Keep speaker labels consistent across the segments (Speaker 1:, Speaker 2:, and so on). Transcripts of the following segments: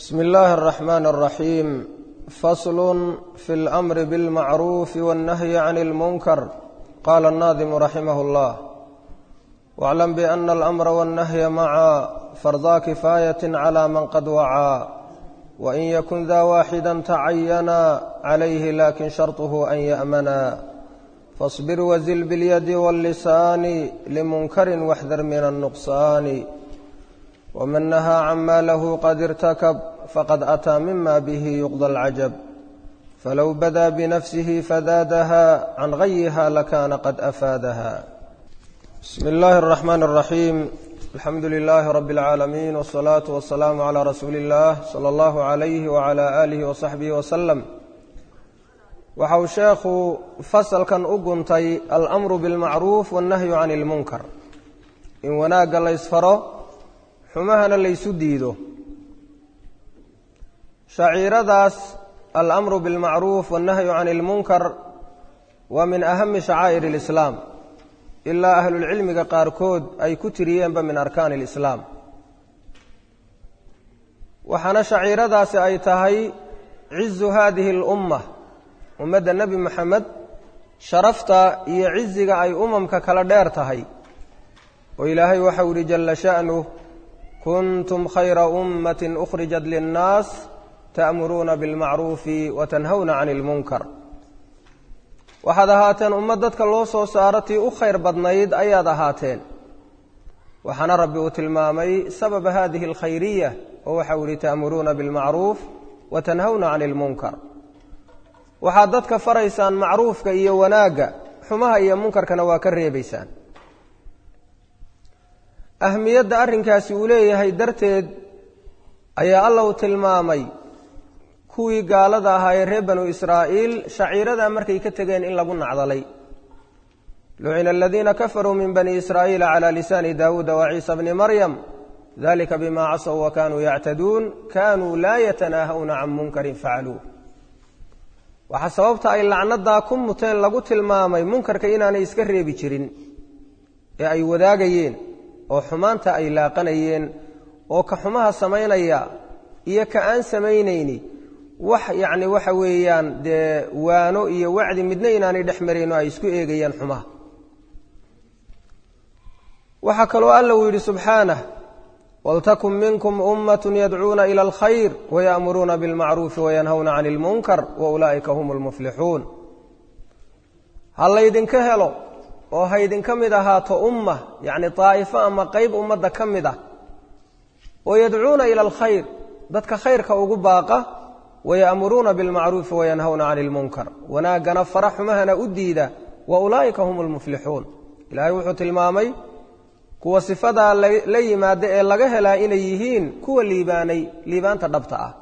Speaker 1: bsmi illaahi اraxmaan اraxiim faslu fi اlamri biاlmacruufi wاnnahyi can اlmunkar qaala اnnaadimu raximah اllah wاclam biana alamra wاnnahya maca fardaa kifaayat clى man qad wacaa wain yakun da waaxida tacayana calayhi lakin sharطuhu an ya'mana faاصbir wazil biاlyadi wاllisaani limunkari waxdar min الnuqsaani wman nahaa cama lahu qad irtakab faqad ataa mima bihi yuqda alcajab falow badaa binafsihi fadaadaha can gayiha lakana qad afaadaha bismi اllahi الraxmaan الraxiim alxamdu lilahi rabi اlcaalamiin wالsalaatu wasalaamu calى rasuuli اllah salى اllahu عalayh wعalى alihi wasaxbihi waslem waxa uu sheekhu fasalkan u guntay alamru biاlmacruuf wاnnahyu can اlmunkar in wanaagga la ysfaro xumahana laysu diido shaciiradaas alamru biاlmacruuf wاnnahyu can اlmunkar waa min ahami shacaa'ir اlislaam ilaa ahlulcilmiga qaarkood ay ku tiriyeenba min arkaani اlislaam waxaana shaciiradaasi ay tahay cizu hadihi اlumma ummadda nebi moxamed sharafta iyo ciziga ay umamka kala dheer tahay oo ilaahay waxau yihi jala sha'nuh kuntum khayra ummati ukhrijat linnaas ta'muruuna bilmacruufi wa tanhawna cani ilmunkar waxaad ahaateen ummad dadka loo soo saaro tii u khayr badnayd ayaad ahaateen waxaana rabbi uu tilmaamay sababa hadihi alkhayriya oo waxau yihi ta'muruuna bilmacruuf wa tanhawna cani ilmunkar waxaad dadka faraysaan macruufka iyo wanaagga xumaha iyo munkarkana waa ka reebaysaan ahmiyadda arrinkaasi uu leeyahay darteed ayaa alla uu tilmaamay kuwii gaalada ahaa ee reer banu israa'iil shaciiradaa markay ka tegeen in lagu nacdalay lucina aladiina kafaruu min bani israa'iila calaa lisaani daawuuda wa ciisa bni maryam dalika bima casow wa kanuu yactaduun kanuu laa yatanaahawna can munkarin facaluu waxaa sababta ay lacnadaa ku muteen lagu tilmaamay munkarka inaanay iska reebi jirin ee ay wadaagayeen oo xumaanta ay laaqanayeen oo ka xumaha samaynaya iyo ka aan samaynayni wax yacni waxa weeyaan dee waano iyo wacdi midna inaanay dhex marayn oo ay isku eegayaan xumaha waxaa kaloo alla uu yidhi subxaanah waltakun minkum ummat yadcuuna ila alkhayr waya'muruuna bilmacruufi wayanhawna cani ilmunkar wa ulaa'ika hum lmuflixuun ha laydinka helo oo haydinka mid ahaato umma yacni daa'ifo ama qeyb ummadda ka mid ah oo yadcuuna ila alkhayr dadka khayrka ugu baaqa waya'muruuna bilmacruufi wayanhawna cani ilmunkar wanaaggana fara xumahana u diida wa ulaa'ika hum lmuflixuun ilaahay wuxuu tilmaamay kuwa sifadaa la yimaada ee laga helaa inay yihiin kuwa liibaanay liibaanta dhabta ah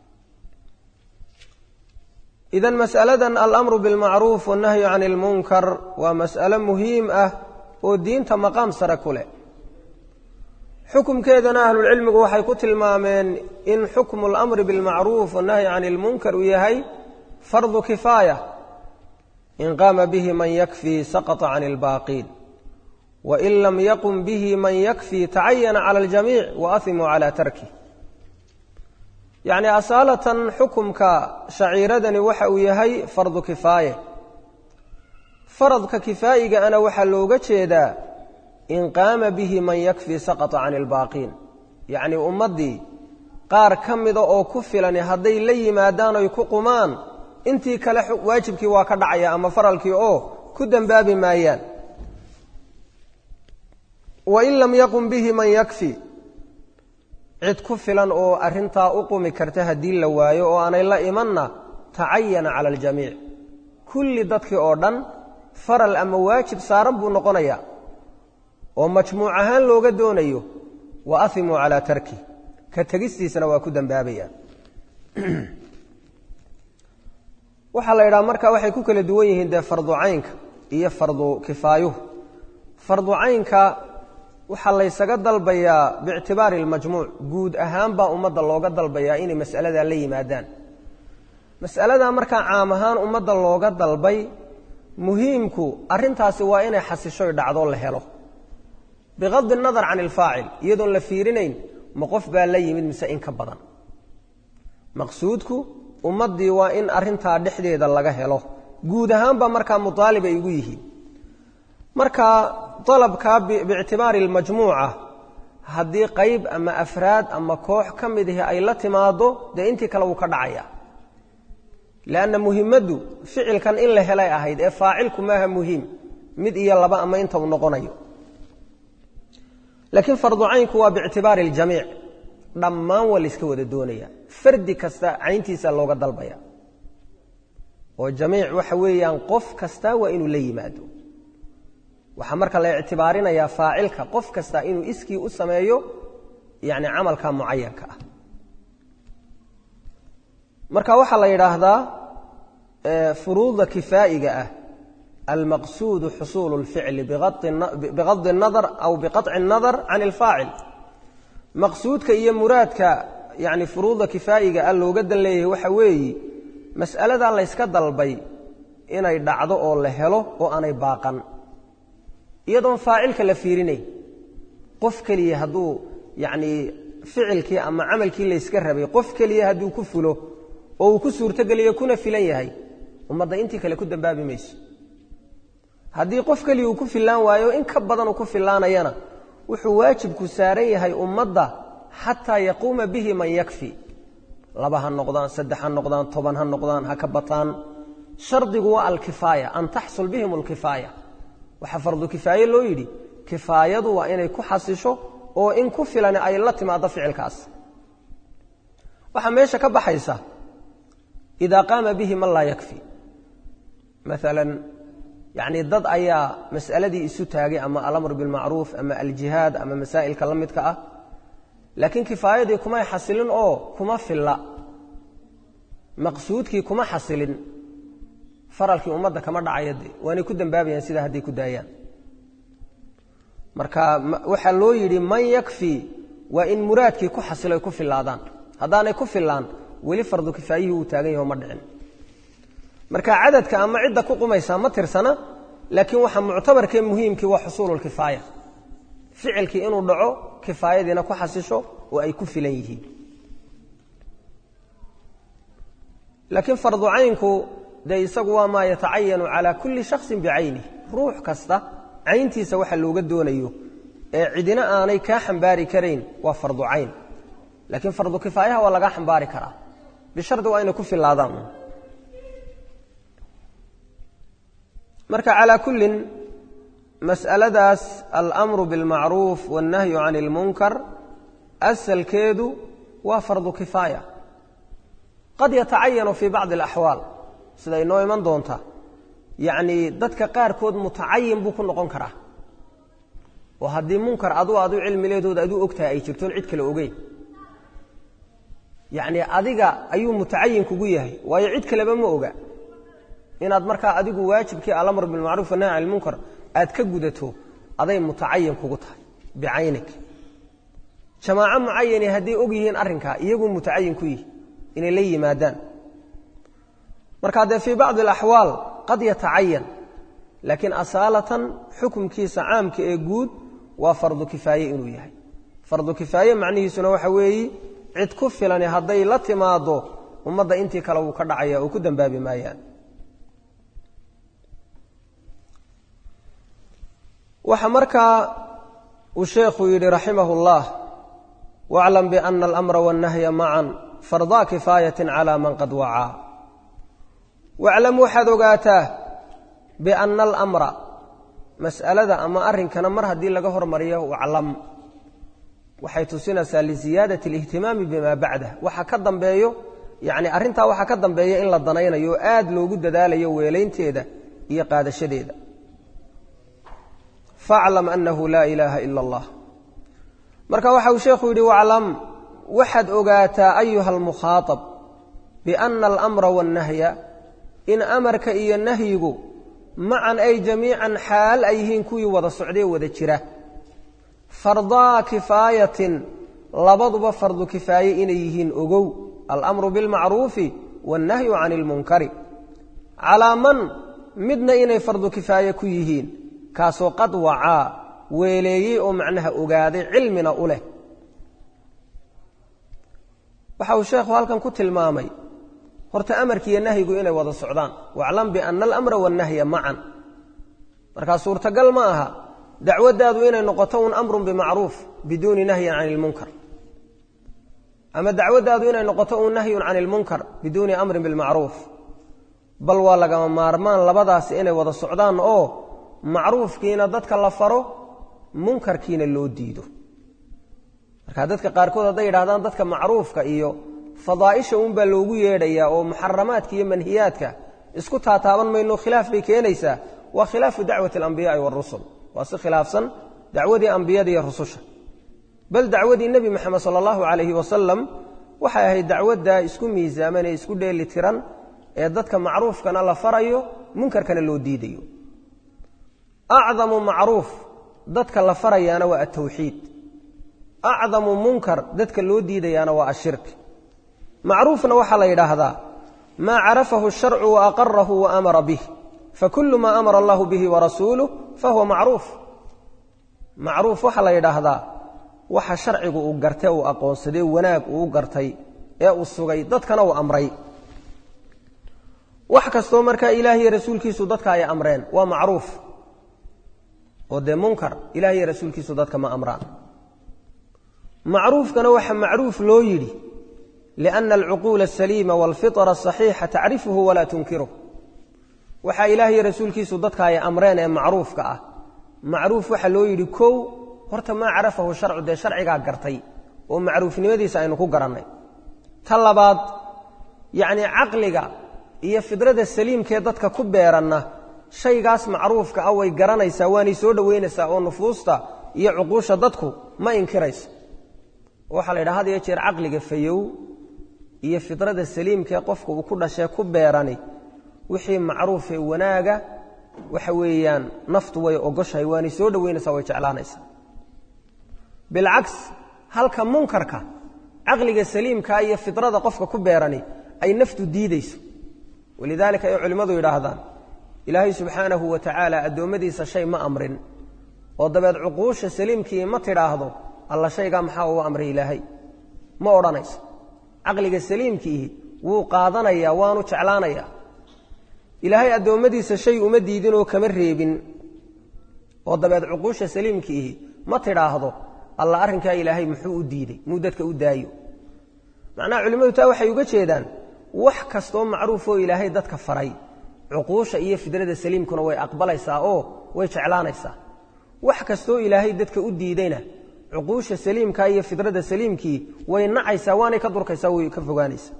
Speaker 1: idan mas'aladan alamru bilmacruuf wannahyu can ilmunkar waa mas'alo muhiim ah oo diinta maqaam sare ku leh xukumkeedana ahlulcilmigu waxay ku tilmaameen in xukmu alamri bilmacruuf wannahyi can ilmunkar uu yahay fardu kifaaya in qaama bihi man yakfii saqطa can ilbaaqiin wain lam yaqum bihi man yakfii tacayana cala aljamiic wa ahimuu cala tarkih yacni asaalatan xukumka shaciiradani waxa uu yahay fardu kifaaye faradka kifaa'iga ana waxaa looga jeedaa in qaama bihi man yakfii saqata can ilbaaqiin yacni ummaddii qaar ka mida oo ku filani hadday la yimaadaan oy ku qumaan intii kale waajibkii waa ka dhacaya ama faralkii oo ku dembaabi maayaan wain lam yaqum bihi man yakfi cid ku filan oo arrintaa u qumi karta haddii la waayo oo aanay la imanna tacayana cala aljamiic kulli dadkii oo dhan faral ama waajib saaran buu noqonayaa oo majmuuc ahaan looga doonayo wa ahimuu calaa tarki ka tegistiisana waa ku dembaabayaan waxaa la yidhaha marka waxay ku kala duwan yihiin dee fardu caynka iyo fardu kifaayuhu fardu caynka waxaa laysaga dalbayaa biictibaari almajmuuc guud ahaan baa ummadda looga dalbayaa inay mas'aladaa la yimaadaan mas'aladaa markaa caam ahaan ummadda looga dalbay muhiimku arrintaasi waa inay xasishoy dhacdo la helo bigadi nadar can ilfaacil iyadoon la fiirinayn ma qof baa la yimid mise in ka badan maqsuudku ummaddii waa in arrintaa dhexdeeda laga helo guud ahaanba markaa mutaalib ay ugu yihiin marka dalabkaa biictibaari almajmuuca haddii qayb ama afraad ama koox ka mid ahi ay la timaado dee intii kale wuu ka dhacaya leanna muhimaddu ficilkan in la helay ahayd ee faacilku maaha muhiim mid iyo laba ama inta uu noqonayo laakiin fardu caynku waa biictibaari aljamiic dhammaan waa layska wada doonaya fardi kasta cayntiisa looga dalbaya oo jamiic waxa weeyaan qof kasta waa inuu la yimaado waxaa marka la ictibaarinayaa faacilka qof kasta inuu iskii u sameeyo yani camalka mucayanka ah marka waxaa la yidhaahdaa furuuda kifaa'iga ah almaqsuudu xusuulu اlficli bigadi الnadar aw biqaطci الnadar can اlfaacil maqsuudka iyo muraadka yani furuuda kifaa'iga ah looga dan leeyahay waxa weeye mas'aladaa layska dalbay inay dhacdo oo la helo oo aanay baaqan iyadoon faacilka la fiirinayn qof keliya hadduu yacnii ficilkii ama camalkii layska rabay qof keliya hadduu ku fulo oo uu ku suurtogeliyo kuna filan yahay ummadda intii kale ku dambaabi mayso haddii qof keliya uu ku fillaan waayo in ka badan uu ku fillaanayana wuxuu waajibku saaran yahay ummadda xataa yaquuma bihi man yakfi laba ha noqdaan saddex ha noqdaan toban ha noqdaan ha ka bataan shardigu waa alkifaaya an taxsul bihim alkifaaya waxaa fardu kifaaye loo yidhi kifaayadu waa inay ku xasisho oo in ku filan ay la timaado ficilkaas waxaa meesha ka baxaysa idaa qaama bihi man laa yakfi maalan yacnii dad ayaa mas'aladii isu taagay ama alamr bilmacruuf ama aljihaad ama masaa'ilka la midka ah laakiin kifaayadii kumay xasilin oo kuma filla maqsuudkii kuma xasilin faralkii ummadda kama dhacaya de waanay ku dambaabayaan sidaa hadday ku daayaan marka waxaa loo yidhi man yakfi waa in muraadkii ku xasilo ay ku fillaadaan haddaanay ku fillaan weli fardu kifaayihii uu taagan yaho ma dhicin marka cadadka ama cidda ku qumaysaa ma tirsana laakiin waxa muctabarkee muhiimkii waa xusuulu lkifaaya ficilkii inuu dhaco kifaayadiina ku xasisho oo ay ku filan yihiin laakiin fardu caynku dee isagu waa maa yatacayanu calaa kulli shaksin bicaynih ruux kasta cayntiisa waxa looga doonayo ee cidina aanay kaa xambaari karayn waa fardu cayn laakiin fardu kifaayaha waa lagaa xambaari karaa bishardi waa inay ku filaadaan marka calaa kullin mas'aladaas alamru bilmacruuf wاnnahyu can اlmunkar asalkeedu waa fardu kifaaya qad yatacayanu fii bacdi اlaxwaal sida inoo iman doonta yacnii dadka qaarkood mutacayin buu ku noqon karaa oo haddii munkar adu adu cilmileedooda aduu ogtahay ay jirtoon cid kale ogeyn yacnii adiga ayuu mutacayin kugu yahay waayo cid kaleba ma oga inaad markaa adigu waajibkii alamr bilmacruuf wanahy can ilmunkar aad ka gudato aday mutacayin kugu tahay bicaynik jamaaco mucayani hadday og yihiin arrinkaa iyaguu mutacayin ku yihi inay la yimaadaan marka dee fii bacdi alaxwaal qad yatacayan laakiin asaalatan xukumkiisa caamka ee guud waa fardu kifaaye inuu yahay fardu kifaaye macnihiisuna waxa weeyi cid ku filani hadday la timaado ummadda intii kale wuu ka dhacaya oo ku dambaabi maayaan waxa markaa uu sheekhu yidhi raximah اllah wاclam biana alamra wاnnahya macan fardaa kifaayati calى man qad wacaa waclam waxaad ogaataa biana alamra mas'alada ama arrinkana mar haddii laga hormariyo waclam waxay tusinaysaa liziyaadati اlihtimaami bima bacdah waxa ka dambeeyo yani arrintaa waxaa ka dambeeya in la danaynayo oo aad loogu dadaalayo weelaynteeda iyo qaadashadeeda faclam anahu laa ilaaha ila allah marka waxa uu sheekhu yidhi waclam waxaad ogaataa ayuha almukhaaطab biana alamra waاnnahya in amarka iyo nahyigu macan ay jamiican xaal ay yihiin kuwii wada socdee wada jira fardaa kifaayatin labaduba fardu kifaaye inay yihiin ogow alamru bilmacruufi waاnnahyu can اlmunkari calaa man midna inay fardu kifaaye ku yihiin kaasoo qad wacaa weeleeyey oo macnaha ogaaday cilmina u leh waxa uu sheekhu halkan ku tilmaamay horta amarkiiyo nahyigu inay wada socdaan waclam biana alamra wannahya macan markaa suurtagal ma aha dacwaddaadu inay noqoto un amrun bimacruuf biduuni nahyin cani ilmunkar ama dacwaddaadu inay noqoto un nahyun cani ilmunkar biduuni amrin bilmacruuf bal waa lagama maarmaan labadaasi inay wada socdaan oo macruufkiina dadka la faro munkarkiina loo diido marka dadka qaarkood hadday yidhahdaan dadka macruufka iyo fadaa'isha unbaa loogu yeedhayaa oo muxaramaadka iyo manhiyaadka isku taataaban mayno khilaaf bay keenaysaa waa khilaafu dacwati alambiyaai waarusul waa si khilaafsan dacwadii ambiyada iyo rususha bal dacwadii nebi moxamed sala allahu calayhi wasalam waxay ahayd dacwadda isku miisaaman ee isku dheeli tiran ee dadka macruufkana la farayo munkarkana loo diidayo acdamu macruuf dadka la farayaana waa altawxiid acdamu munkar dadka loo diidayaana waa ashirk macruufna waxaa la yidhaahdaa maa carafahu sharcu wa aqarahu wa amara bih fakulu maa amara allahu bihi warasuuluh fahuwa macruuf macruuf waxaa la yidhaahdaa waxa sharcigu uu gartay uu aqoonsadee wanaag uu gartay ee uu sugay dadkana uu amray wax kastoo markaa ilaah iyo rasuulkiisu dadka ay amreen waa macruuf oo dee munkar ilaah iyo rasuulkiisu dadka ma amraan macruufkana waxa macruuf loo yidhi lianna alcuquula asaliima waalfitra asaxiixa tacrifuhu walaa tunkiruh waxaa ilaah iyo rasuulkiisu dadka ay amreen ee macruufka ah macruuf waxaa loo yidhi kow horta maa carafahu sharcu dee sharcigaa gartay oo macruufnimadiisa aynu ku garannay ta labaad yacnii caqliga iyo fidrada saliimkee dadka ku beeranna shaygaas macruufka ah way garanaysaa waanay soo dhoweynaysaa oo nufuusta iyo cuquusha dadku ma inkirayso waxaa la yidhaha had iyo jeer caqliga fayow iyo fidrada saliimkee qofka uu ku dhashee ku beerani wixii macruufee wanaaga waxa weeyaan naftu way ogoshahay waanay soo dhoweynaysaa way jeclaanaysaa bilcaks halka munkarka caqliga saliimkaa iyo fidrada qofka ku beerani ay naftu diidayso walidaalika ay culimmadu yidhaahdaan ilaahay subxaanahu wa tacaala addoommadiisa shay ma amrin oo dabeed cuquusha saliimkii ma tidhaahdo alla shaygaa maxaa uu amray ilaahay ma odhanayso caqliga saliimkiihi wuu qaadanayaa waanu jeclaanayaa ilaahay addoommadiisa shay uma diidinoo kama reebin oo dabeed cuquusha saliimkiihi ma tidhaahdo alla arrinkaa ilaahay muxuu u diiday muu dadka u daayo macnaha culimmadu taa waxay uga jeedaan wax kastoo macruufoo ilaahay dadka faray cuquusha iyo fidrada saliimkuna way aqbalaysaa oo way jeclaanaysaa wax kastoo ilaahay dadka u diidayna cuquusha saliimkaa iyo fidrada saliimkii way nacaysaa waanay ka durkaysaa way ka fogaanaysaa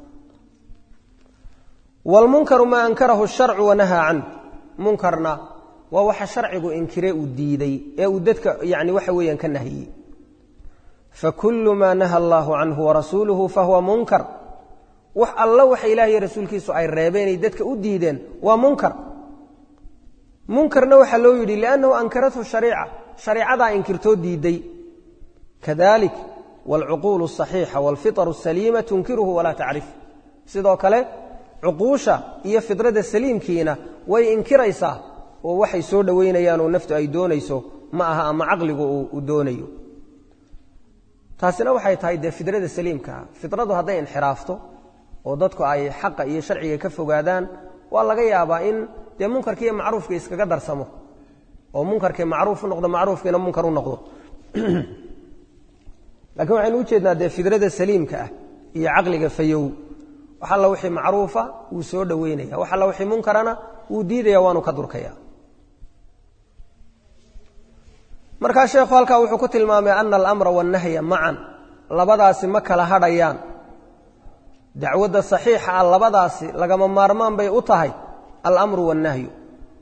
Speaker 1: wlmunkaru maa ankarahu sharcu wanahaa canh munkarna waa waxa sharcigu inkire uu diiday ee uu dadka yani waxa weeyaan ka nahiyey fakulu maa naha allaahu canhu warasuuluhu fahuwa munkar wax alla waxa ilaah iyo rasuulkiisu ay reebeenay dadka u diideen waa munkar munkarna waxaa loo yidhi liannahu ankarathu shariica shareecadaa inkirtoo diiday kadalik waalcuquulu asaxiixa waalfitaru asaliima tunkiruhu walaa tacrif sidoo kale cuquusha iyo fidrada saliimkiina way inkiraysaa oo waxay soo dhoweynayaan oo naftu ay doonayso ma aha ama caqligu uu doonayo taasina waxay tahay dee fidrada saliimkaa fidradu hadday inxiraafto oo dadku ay xaqa iyo sharciga ka fogaadaan waa laga yaabaa in dee munkarki iyo macruufka iskaga darsamo oo munkarkii macruuf u noqdo macruufkiina munkar u noqdo lakiin waxaynu u jeednaa dee fidrada saliimka ah iyo caqliga fayow wax alla wixii macruufa wuu soo dhoweynaya wax alla wixii munkarana wuu diidaya waanu ka durkaya markaa sheekhu halkaa wuxuu ku tilmaamay ana alamra wannahya macan labadaasi ma kala hadhayaan dacwadda saxiixa ah labadaasi lagama maarmaan bay u tahay alamru wannahyu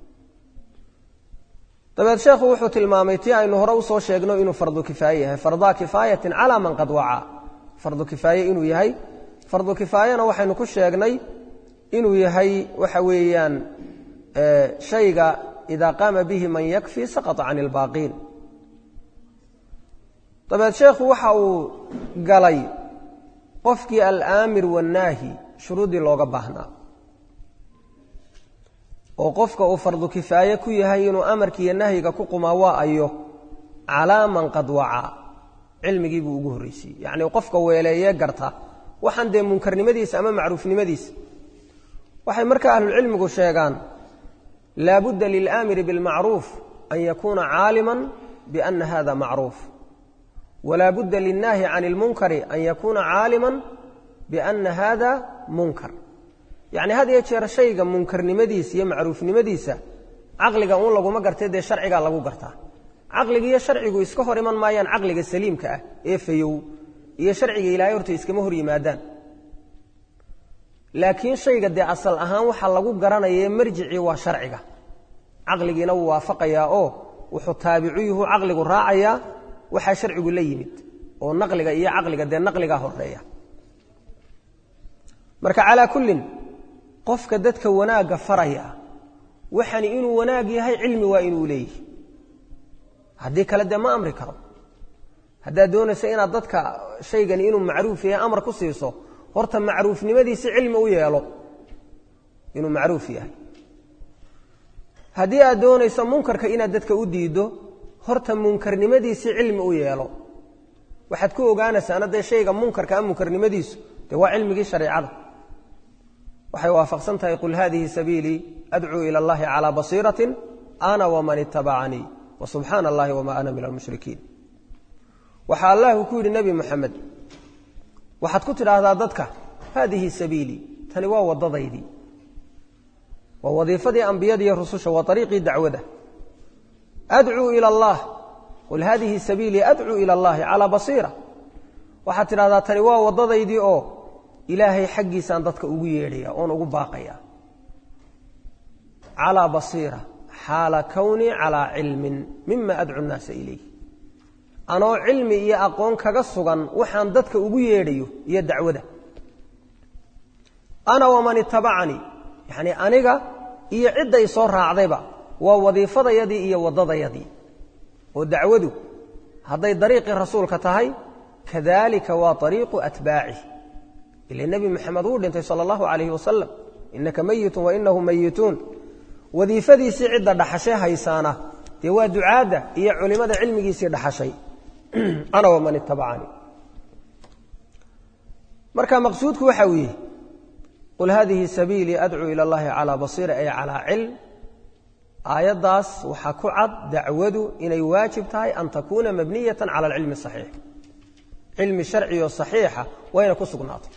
Speaker 1: dabeed sheekhu wuxuu tilmaamay tii aynu hore usoo sheegno inuu fardu kifaaye yahay fardaa kifaayatin calaa man qad wacaa fardu kifaaye inuu yahay fardu kifaayana waxaynu ku sheegnay inuu yahay waxa weeyaan shayga idaa qaama bihi man yakfi saqطa can اlbaaqiin dabeed sheekhu waxa uu galay qofkii alaamir wannaahi shuruuddii looga baahnaa oo qofka uu fardu kifaaye ku yahay inuu amarkiiyo nahyiga ku qumaa waa ayo calaa man qad wacaa cilmigii buu ugu horreysiiyey yacnii qofka weeleeye garta waxaan dee munkarnimadiisa ama macruufnimadiisa waxay markaa ahlucilmigu sheegaan laabudda lilaamiri bilmacruuf an yakuuna caaliman biana hada macruuf walaa budda lilnaahi can ilmunkari an yakuuna caaliman biana hada munkar yacni had iyo jeer shayga munkarnimadiisa iyo macruufnimadiisa caqliga uun laguma gartay dee sharcigaa lagu gartaa caqliga iyo sharcigu iska hor iman maayaan caqliga saliimka ah ee fayow iyo sharciga ilaahay horta iskama hor yimaadaan laakiin shayga dee asal ahaan waxaa lagu garanaya marjicii waa sharciga caqligiina wuu waafaqayaa oo wuxuu taabicuyuhu caqligu raacayaa waxaa sharcigu la yimid oo naqliga iyo caqliga dee naqligaa horeeya marka calaa kullin qofka dadka wanaagga faraya waxani inuu wanaag yahay cilmi waa inuu leeyihi haddii kale dee ma amri karo haddaad doonayso inaad dadka shaygani inuu macruuf yahay amar ku siiso horta macruufnimadiisi cilmi u yeelo inuu macruuf yahay haddii aad doonayso munkarka inaad dadka u diiddo horta munkarnimadiisi cilmi u yeelo waxaad ku ogaanaysaana dee shayga munkarka a munkarnimadiisu dee waa cilmigii shareicada waxay waafaqsan tahay qul hadihi sabiilii adcuu ila allahi calaa basiiratin ana waman itabacanii wa subxaana allahi wamaa ana min almushrikiin waxaa allahu ku yidhi nebi moxamed waxaad ku tidhaahdaa dadka haadihi sabiilii tani waa waddadaydii waa wadiifadii ambiyada iyo rususha waa ariiqii dacwada adcuu ila allah qul haadihi sabiilii adcuu ila allahi calaa basiira waxaad tidhahdaa tani waa waddadaydii oo ilaahay xaggiisaan dadka ugu yeedhaya oon ugu baaqaya calaa basiira xaala kownii calaa cilmin mima adcu nnaasa ilayh anoo cilmi iyo aqoon kaga sugan waxaan dadka ugu yeedhayo iyo dacwada ana waman itabacanii yacnii aniga iyo cidday soo raacdayba waa wadiifadayadii iyo waddadayadii oo dacwadu hadday dariiqii rasuulka tahay kadalika waa ariiqu atbaacih ila nebi moxamed wuu dhintay sala allahu calayhi wasalam innaka meyitun wa inahu meyituun wadiifadiisii cidda dhaxashay haysaana dee waa ducaadda iyo culimada cilmigiisii dhaxashay ana waman itabacanii marka maqsuudku waxa uu yihi qul hadihi sabiilii adcuu ila allahi calaa basiira ay calaa cilm aayaddaas waxaa ku cad dacwadu inay waajib tahay an takuuna mabniyatan cala alcilmi saxiix cilmi sharciyo saxiixa waa inay ku sugnaato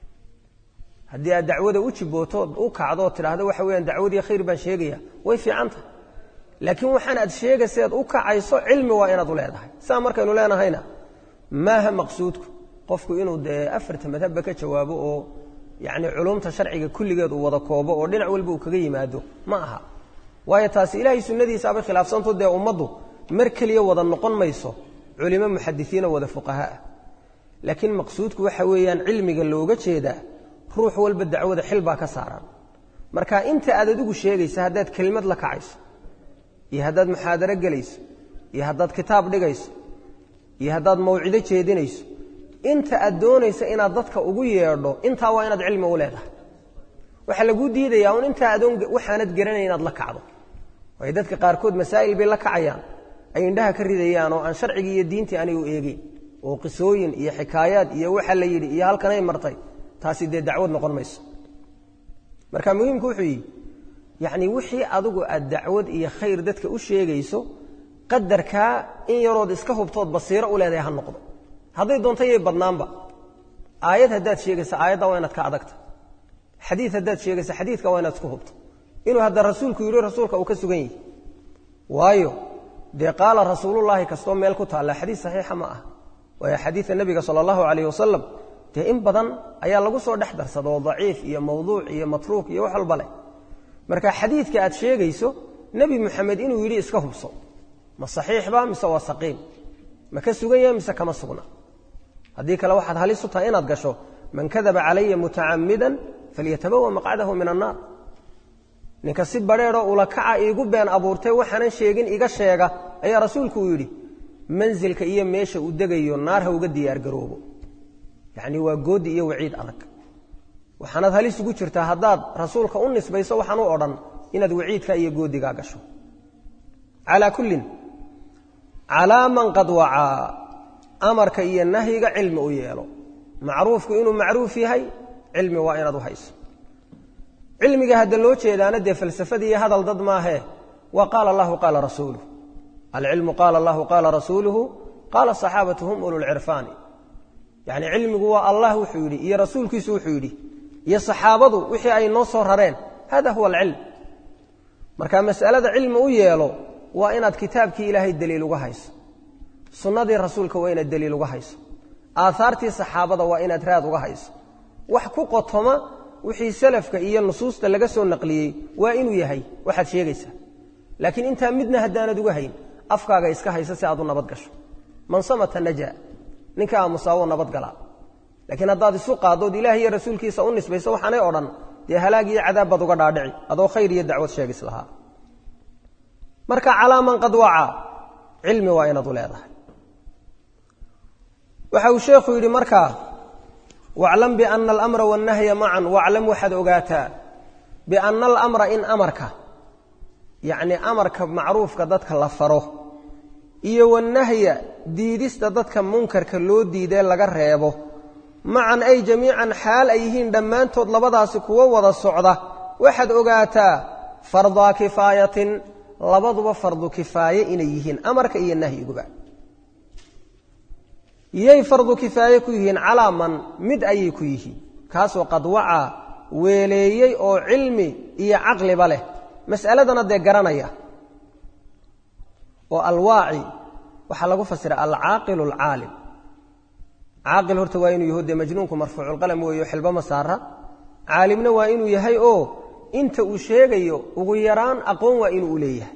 Speaker 1: haddii aad dacwada u jibooto u kacdo oo tidhaahdo waxa weyaan dacwadii khayr baan sheegaya way fiican tahay laakiin waxaan aad sheegayseed u kacayso cilmi waa inaad u leedahay saa markaynu leenahayna maaha maqsuudku qofku inuu dee afarta madhabba ka jawaabo oo yacni culumta sharciga kulligeed uu wada koobo oo dhinac walba uu kaga yimaado ma aha waayo taasi ilaahay sunnadiisaabay khilaafsanto dee ummaddu mar keliya wada noqon mayso culimo muxadisiina wada fuqahaah laakiin maqsuudku waxa weeyaan cilmiga looga jeedaa ruux walba dacwada xil baa ka saaran marka inta aad adigu sheegaysa haddaad kelimad la kacayso iyo haddaad muxaadaro gelayso iyo haddaad kitaab dhigayso iyo haddaad mawcido jeedinayso inta aad doonaysa inaad dadka ugu yeedho intaa waa inaad cilmi u leedahay waxaa laguu diidayaa un intaa adoon waxaanad garanay inaad la kacdo waayo dadka qaarkood masaa'il bay la kacayaan ay indhaha ka ridayaan oo aan sharcigii iyo diintii anay u eegeyn oo qisooyin iyo xikaayaad iyo waxa la yidhi iyo halkanay martay taasi dee dacwad noqon mayso marka muhiimku wuxuu yidhi yacnii wixii adigu aad dacwad iyo khayr dadka u sheegayso qadarkaa in yarood iska hubtood basiiro u leedahay ha noqdo hadday doonto yay badnaanba aayad haddaad sheegaysa aayadda waa inaad ka adagta xadiid haddaad sheegaysa xadiidka waa inaad isku hubto inuu hadda rasuulku yidhi rasuulka uu ka sugan yahi waayo dee qaala rasuulullaahi kastoo meel ku taalla xadiid saxiixa ma ah waayo xadiidka nebiga sala allahu calayh wasalam dee in badan ayaa lagu soo dhex darsadoo daciif iyo mawduuc iyo matruuk iyo wax walba leh marka xadiidka aad sheegayso nebi moxamed inuu yidhi iska hubso ma saxiixba mise waa saqiim ma ka sugan yahay mise kama sugna haddii kale waxaad halis u tahay inaad gasho man kadaba calaya mutacamidan falyatabawa maqcadahu min annaar ninka si badheedoo ula kaca iigu been abuurtay waxaanan sheegin iga sheega ayaa rasuulku uu yidhi mansilka iyo meesha uu degayo naar ha uga diyaargaroobo yacni waa goodi iyo waciid adag waxaanaad halis ugu jirtaa haddaad rasuulka u nisbayso waxaan u odhan inaad waciidka iyo goodigaa gasho calaa kullin calaa man qad wacaa amarka iyo nahyiga cilmi u yeelo macruufku inuu macruuf yahay cilmi waa inaad u hayso cilmiga hadda loo jeedaana dee falsafadii iyo hadal dad maahee waa qaala allahu qaala rasuuluh alcilmu qaala allahu qaala rasuuluhu qaala saxaabatu hum ululcirfaani yacni cilmigu waa allah wuxuu yidhi iyo rasuulkiisu wuxuu yidhi iyo saxaabadu wixii ay noo soo rareen hada huwa alcilm marka mas'alada cilmi u yeelo waa inaad kitaabkii ilaahay daliil uga hayso sunnadii rasuulka waa inaad daliil uga hayso aahaartii saxaabada waa inaad raad uga hayso wax ku qotoma wixii salafka iyo nusuusta laga soo naqliyey waa inuu yahay waxaad sheegaysaa laakiin intaa midna haddaanad uga hayn afkaaga iska hayso si aad u nabad gasho man samata naja ninka aamusaawo nabadgalaa laakiin haddaad isu qaaddood ilaah iyo rasuulkiisa u nisbayso waxaanay odhan dee halaag iyo cadaab baad uga dhaadhici adoo khayr iyo dacwad sheegis lahaa marka calaa man qad wacaa cilmi waa inaad u leedahay waxa uu sheekhu yidhi markaa waclam biana alamra wannahya macan waclam waxaad ogaataa biana alamra in amarka yacni amarka macruufka dadka la faro iyo wannahya diidista dadka munkarka loo diidee laga reebo macan ay jamiican xaal ay yihiin dhammaantood labadaasi kuwo wada socda waxaad ogaataa fardaa kifaayatin labaduba fardu kifaaye inay yihiin amarka iyo nahyiguba yay fardu kifaaye ku yihiin calaa man mid ayay ku yihiin kaasoo qad wacaa weeleeyey oo cilmi iyo caqliba leh mas'aladana dee garanaya oo alwaaci waxaa lagu fasira alcaaqilu alcaalim caaqil horta waa inuu yaho dee majnuunku marfuuculqalam weeyo xilbo ma saara caalimna waa inuu yahay oo inta uu sheegayo ugu yaraan aqoon waa inuu u leeyahay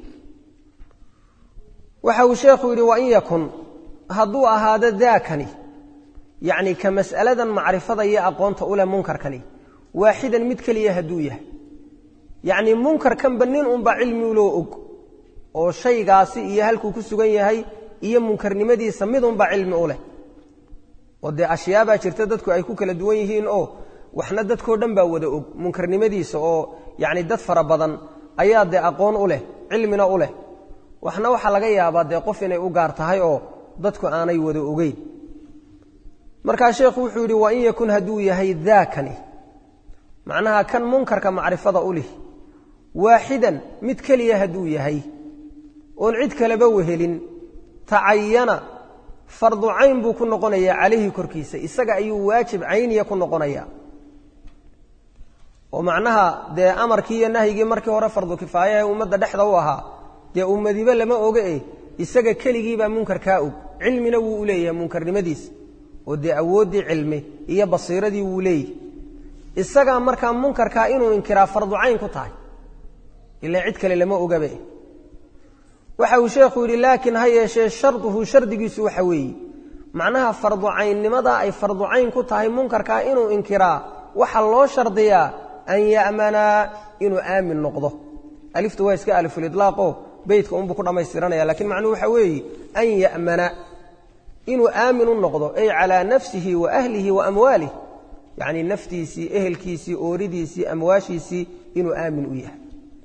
Speaker 1: waxa uu sheekhu yidhi wain yakun hadduu ahaado daakani yacni ka mas'aladan macrifada iyo aqoonta u leh munkarkani waaxidan mid keliya hadduu yahay yacnii munkarkanba nin unbaa cilmiloo og oo shaygaasi iyo halkuu ku sugan yahay iyo munkarnimadiisa mid unbaa cilmi u leh oo dee ashyaabaa jirta dadku ay ku kala duwan yihiin oo waxna dadkoo dhan baa wada og munkarnimadiisa oo yacni dad fara badan ayaa dee aqoon u leh cilmina u leh waxna waxaa laga yaabaa dee qof inay u gaar tahay oo dadku aanay wada ogeyn markaa sheekhu wuxuu yidhi wain yakun hadduu yahay daakani macnaha kan munkarka macrifada u lih waaxidan mid keliya hadduu yahay oon cid kaleba wehelin tacayana fardu cayn buu ku noqonayaa calayhi korkiisa isaga ayuu waajib cayniya ku noqonayaa oo macnaha dee amarkii iyo nahyigii markii hore fardu kifaayahe ummadda dhexda u ahaa dee ummadiba lama oge eh isaga keligiibaa munkarkaa og cilmina wuu u leeyahay munkarnimadiisa oo dee awooddii cilmi iyo basiiradii wuu leeyahy isagaa markaa munkarkaa inuu inkiraa fardu cayn ku tahay ilaa cid kale lama ogabe waxa uu sheekhu yidhi laakiin ha yeeshee sharduhu shardigiisu waxa weeye macnaha fardu caynnimada ay fardu cayn ku tahay munkarkaa inuu inkiraa waxa loo shardiyaa an ya'manaa inuu aamin noqdo aliftu waa iska alifulidlaaqo beytka unbuu ku dhammaystiranaya lakiin macnuhu waxa weeye an ya'mana inuu aamin u noqdo ay calaa nafsihi wa ahlihi wa amwaalih yacnii naftiisii ehelkiisii ooridiisii amwaashiisii inuu aamin u yahay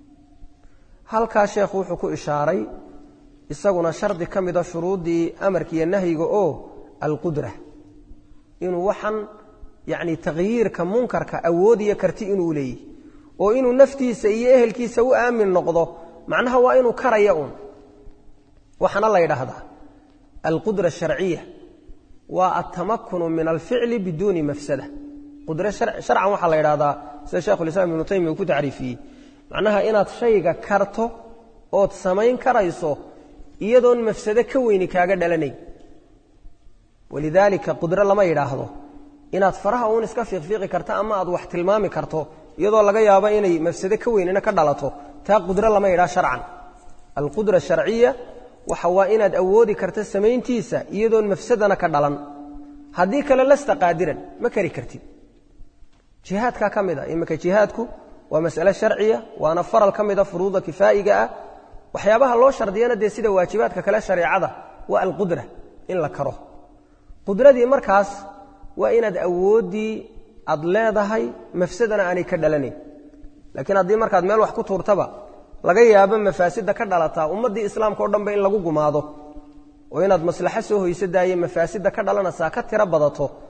Speaker 1: halkaa sheekhu wuxuu ku ishaaray isaguna shardi ka mida shuruuddii amarkiiyo nahyiga oo alqudra inuu waxan yacni takhyiirka munkarka awood iyo karti inuu leeyahy oo inuu naftiisa iyo ehelkiisa u aamin noqdo macnaha waa inuu karaya uun waxaana la yidhaahdaa alqudra asharciya waa altamakunu min alficli biduuni mafsada qudro sharcan waxaa la yidhahdaa sida shekhulislaam ibnu taymiya uu ku tacriifiyey macnaha inaad shayga karto ood samayn karayso iyadoon mafsado ka weyni kaaga dhalanayn walidaalika qudro lama yidhaahdo inaad faraha uun iska fiiqfiiqi karto ama aad wax tilmaami karto iyadoo laga yaabo inay mafsado ka weynina ka dhalato taa qudro lama yidhaha sharcan alqudra sharciya waxa waa inaad awoodi karto samayntiisa iyadoon mafsadana ka dhalan haddii kale lasta qaadiran ma kari kartid jihaadkaa ka mid a iminka jihaadku waa mas'ale sharciya waana faral ka mida furuuda kifaa'iga ah waxyaabaha loo shardiyana dee sida waajibaadka kale shareecada waa alqudra in la karo qudradii markaas waa inaad awooddii aad leedahay mafsadana aanay ka dhalanayn laakiin haddii markaad meel wax ku tuurtaba laga yaabo mafaasidda ka dhalataa ummaddii islaamka o dhanba in lagu gumaado oo inaad maslaxo soo hoyso daaye mafaasidda ka dhalanaysaa ka tiro badato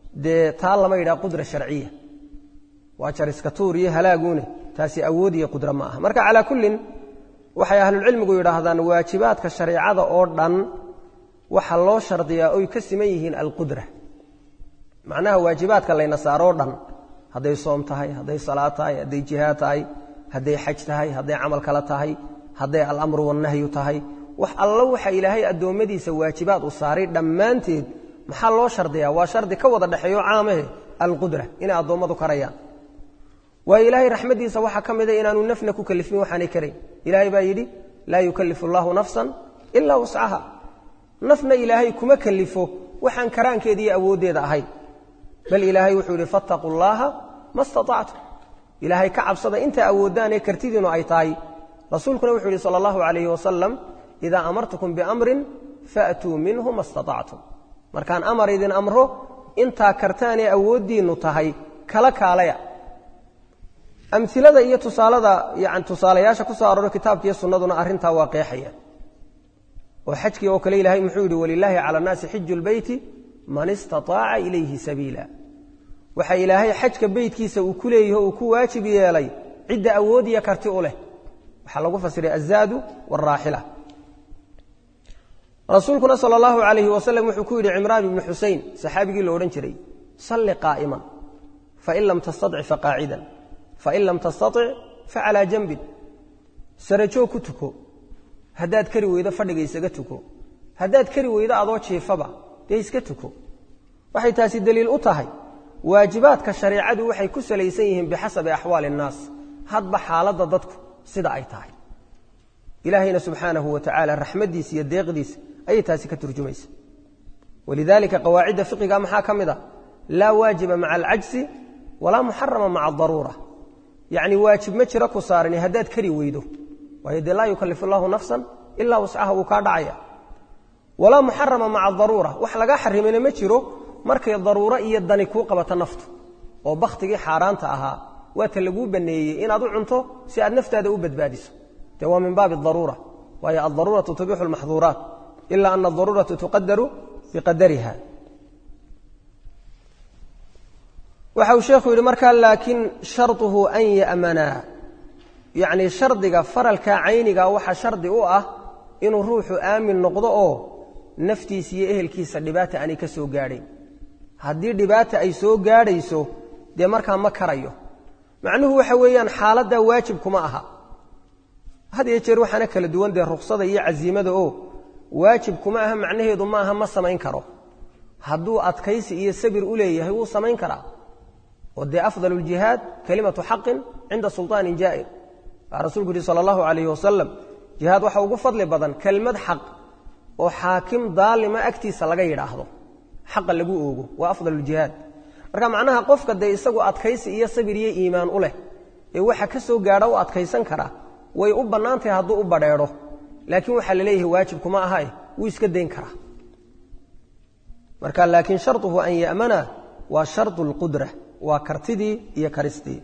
Speaker 1: dee taa lama yidhaha qudra sharciya waa jariska tuur iyo halaaguune taasi awood iyo qudra ma aha marka calaa kullin waxay ahlulcilmigu yidhaahdaan waajibaadka shareicada oo dhan waxa loo shardiyaa oy ka siman yihiin alqudra macnaha waajibaadka layna saaroo dhan hadday soom tahay hadday salaad tahay hadday jihaad tahay hadday xaj tahay hadday camal kale tahay hadday alamru wannahyu tahay wax allo waxa ilaahay addoommadiisa waajibaad u saaray dhammaanteed maxaa loo shardiyaa waa shardi ka wada dhexeeyo caamahe alqudra inay addoommadu karayaan waayo ilaahay raxmaddiisa waxaa ka mida inaanu nafna ku kalifin waxaanay karayn ilaahay baa yidhi laa yukallifu allaahu nafsan ilaa wuscaha nafna ilaahay kuma kalifo waxaan karaankeeda iyo awooddeeda ahayn bal ilaahay wuxuu yidhi fattaquu llaaha ma staactum ilaahay ka cabsada intaa awooddaanee kartidiinu ay tahay rasuulkuna wuxuu yidhi sala allahu calayhi wasalam idaa amartukum biamrin faatuu minhu ma staactum markaan amar idin amro intaa kartaanee awooddiinnu tahay kala kaalaya amilada iyo tusaalada yani tusaalayaasha ku soo aroora kitaabkiiyo sunnaduna arrintaa waa qeexayaan oo xajkii oo kale ilaahay muxuu yidhi walilaahi cala annaasi xiju lbeyti man istaaaca ilayhi sabiila waxa ilaahay xajka beytkiisa uu ku leeyaho uu ku waajib yeelay cidda awood iyo karti u leh waxaa lagu fasiray azaadu waalraaxila rasuulkuna sal allahu alayhi wasalam wuxuu ku yidhi cimraan ibni xusein saxaabigii la odhan jiray salli qaa'iman fain lam tastatic faqaacidan fain lam tastatic facalaa janbin sarajoog ku tuko haddaad kari weydo fadhiga isaga tuko haddaad kari weydo adoo jiifaba dee iska tuko waxay taasi deliil u tahay waajibaadka shareecadu waxay ku salaysan yihiin bixasabi axwaali innaas hadba xaaladda dadku sida ay tahay ilaahayna subxaanahu wa tacaala raxmaddiisa iyo deeqdiisa ayay taasi ka turjumaysa walidaalika qawaacidda fiqiga maxaa ka mid a laa waajiba maca alcajsi walaa muxarama maca adaruura yacni waajib ma jiro ku saarani haddaad kari weydo waayo dee laa yukallifu allahu nafsan ilaa wascaha wuu kaa dhacaya walaa muxarama maca daruura wax lagaa xarimayna ma jiro markay daruuro iyo dani kuu qabato naftu oo bakhtigii xaaraanta ahaa waata laguu banneeyey inaad u cunto si aad naftaada u badbaadiso dee waa min baabi daruura waayo aldaruuratu tubixu lmaxduuraat ila ana adaruuratu tuqadaru biqadariha waxa uu sheekhu yidhi markaa laakiin sharطuhu an ya'manaa yacni shardiga faralka cayniga waxaa shardi u ah inuu ruuxu aamin noqdo oo naftiisa iyo ehelkiisa dhibaata aanay ka soo gaadhayn haddii dhibaata ay soo gaadhayso dee markaa ma karayo macnuhu waxa weeyaan xaaladdaa waajib kuma aha had iyo jeer waxaana kala duwan dee ruksada iyo casiimada oo waajib kuma aha macnaheedu ma aha ma samayn karo hadduu adkaysi iyo sabir u leeyahay wuu samayn karaa oo dee afdal ljihaad kalimatu xaqin cinda sulطaanin jaa'ir waa rasuulku yihi sala allahu calayhi wasalam jihaad waxa ugu fadli badan kelmad xaq oo xaakim daalima agtiisa laga yidhaahdo xaqa lagu oogo waa afdal ljihaad marka macnaha qofka dee isagu adkaysi iyo sabir iyo iimaan u leh ee waxa ka soo gaadha u adkaysan karaa way u bannaantahay hadduu u badheedho laakiin waxaa la leeyahay waajibkuma ahae wuu iska dayn karaa marka laakiin sharطuhu an ya'mana waa sharطu اlqudra waa kartidii iyo karistii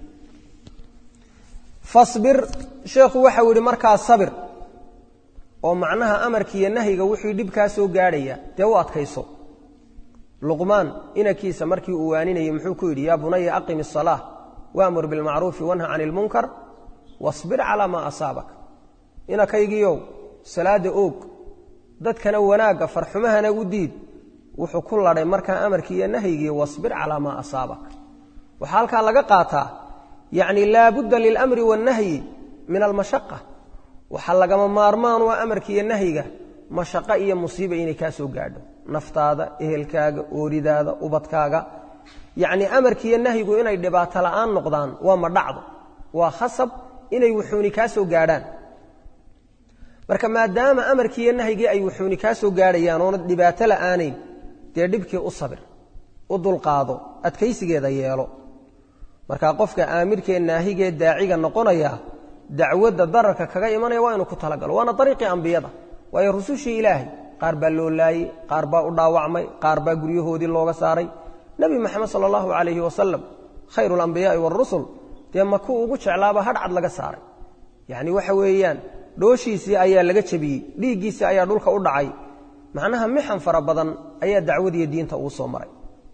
Speaker 1: fasbir sheekhu waxau yidhi markaa sabir oo macnaha amarkiiyo nahyiga wixii dhibkaa soo gaadhaya dee u adkayso luqmaan inankiisa markii uu waaninayey muxuu ku yidhi yaa bunaya aqim الصalaaة waamur biاlmacruufi wanha can اlmunkar wasbir calaa maa asaabak inakaygiiow salaadda oog dadkana wanaagga farxumahana u diid wuxuu ku ladhay markaa amarkii iyo nahyigii wasbir calaa maa asaabak waxaa halkaa laga qaataa yacni laabudda lilamri waannahyi min almashaqa waxaa lagama maarmaan waa amarki iyo nahyiga mashaqo iyo musiiba inay kaa soo gaadho naftaada ehelkaaga ooridaada ubadkaaga yacnii amarkiiyo nahyigu inay dhibaato la'aan noqdaan waa ma dhacdo waa khasab inay wuxuuni kaa soo gaadhaan marka maadaama amarkiiyo nahyigii ay wuxuuni kaa soo gaadhayaan oona dhibaato la'aanayn dee dhibkii u sabir u dulqaado adkaysigeeda yeelo marka qofka aamirkee naahigee daaciga noqonaya dacwadda dararka kaga imanaya waa inuu ku talagalo waana ariiqii ambiyada waayo rusushii ilaahay qaar baa loo laayey qaar baa u dhaawacmay qaar baa guryahoodii looga saaray nebi moxamed sala allahu calayhi wasalam khayru alambiyaai waarusul dee makuu ugu jeclaaba hadhcad laga saaray yacni waxa weeyaan dhooshiisii ayaa laga jebiyey dhiiggiisii ayaa dhulka u dhacay macnaha mixan fara badan ayaa dacwadiiyo diinta uu soo maray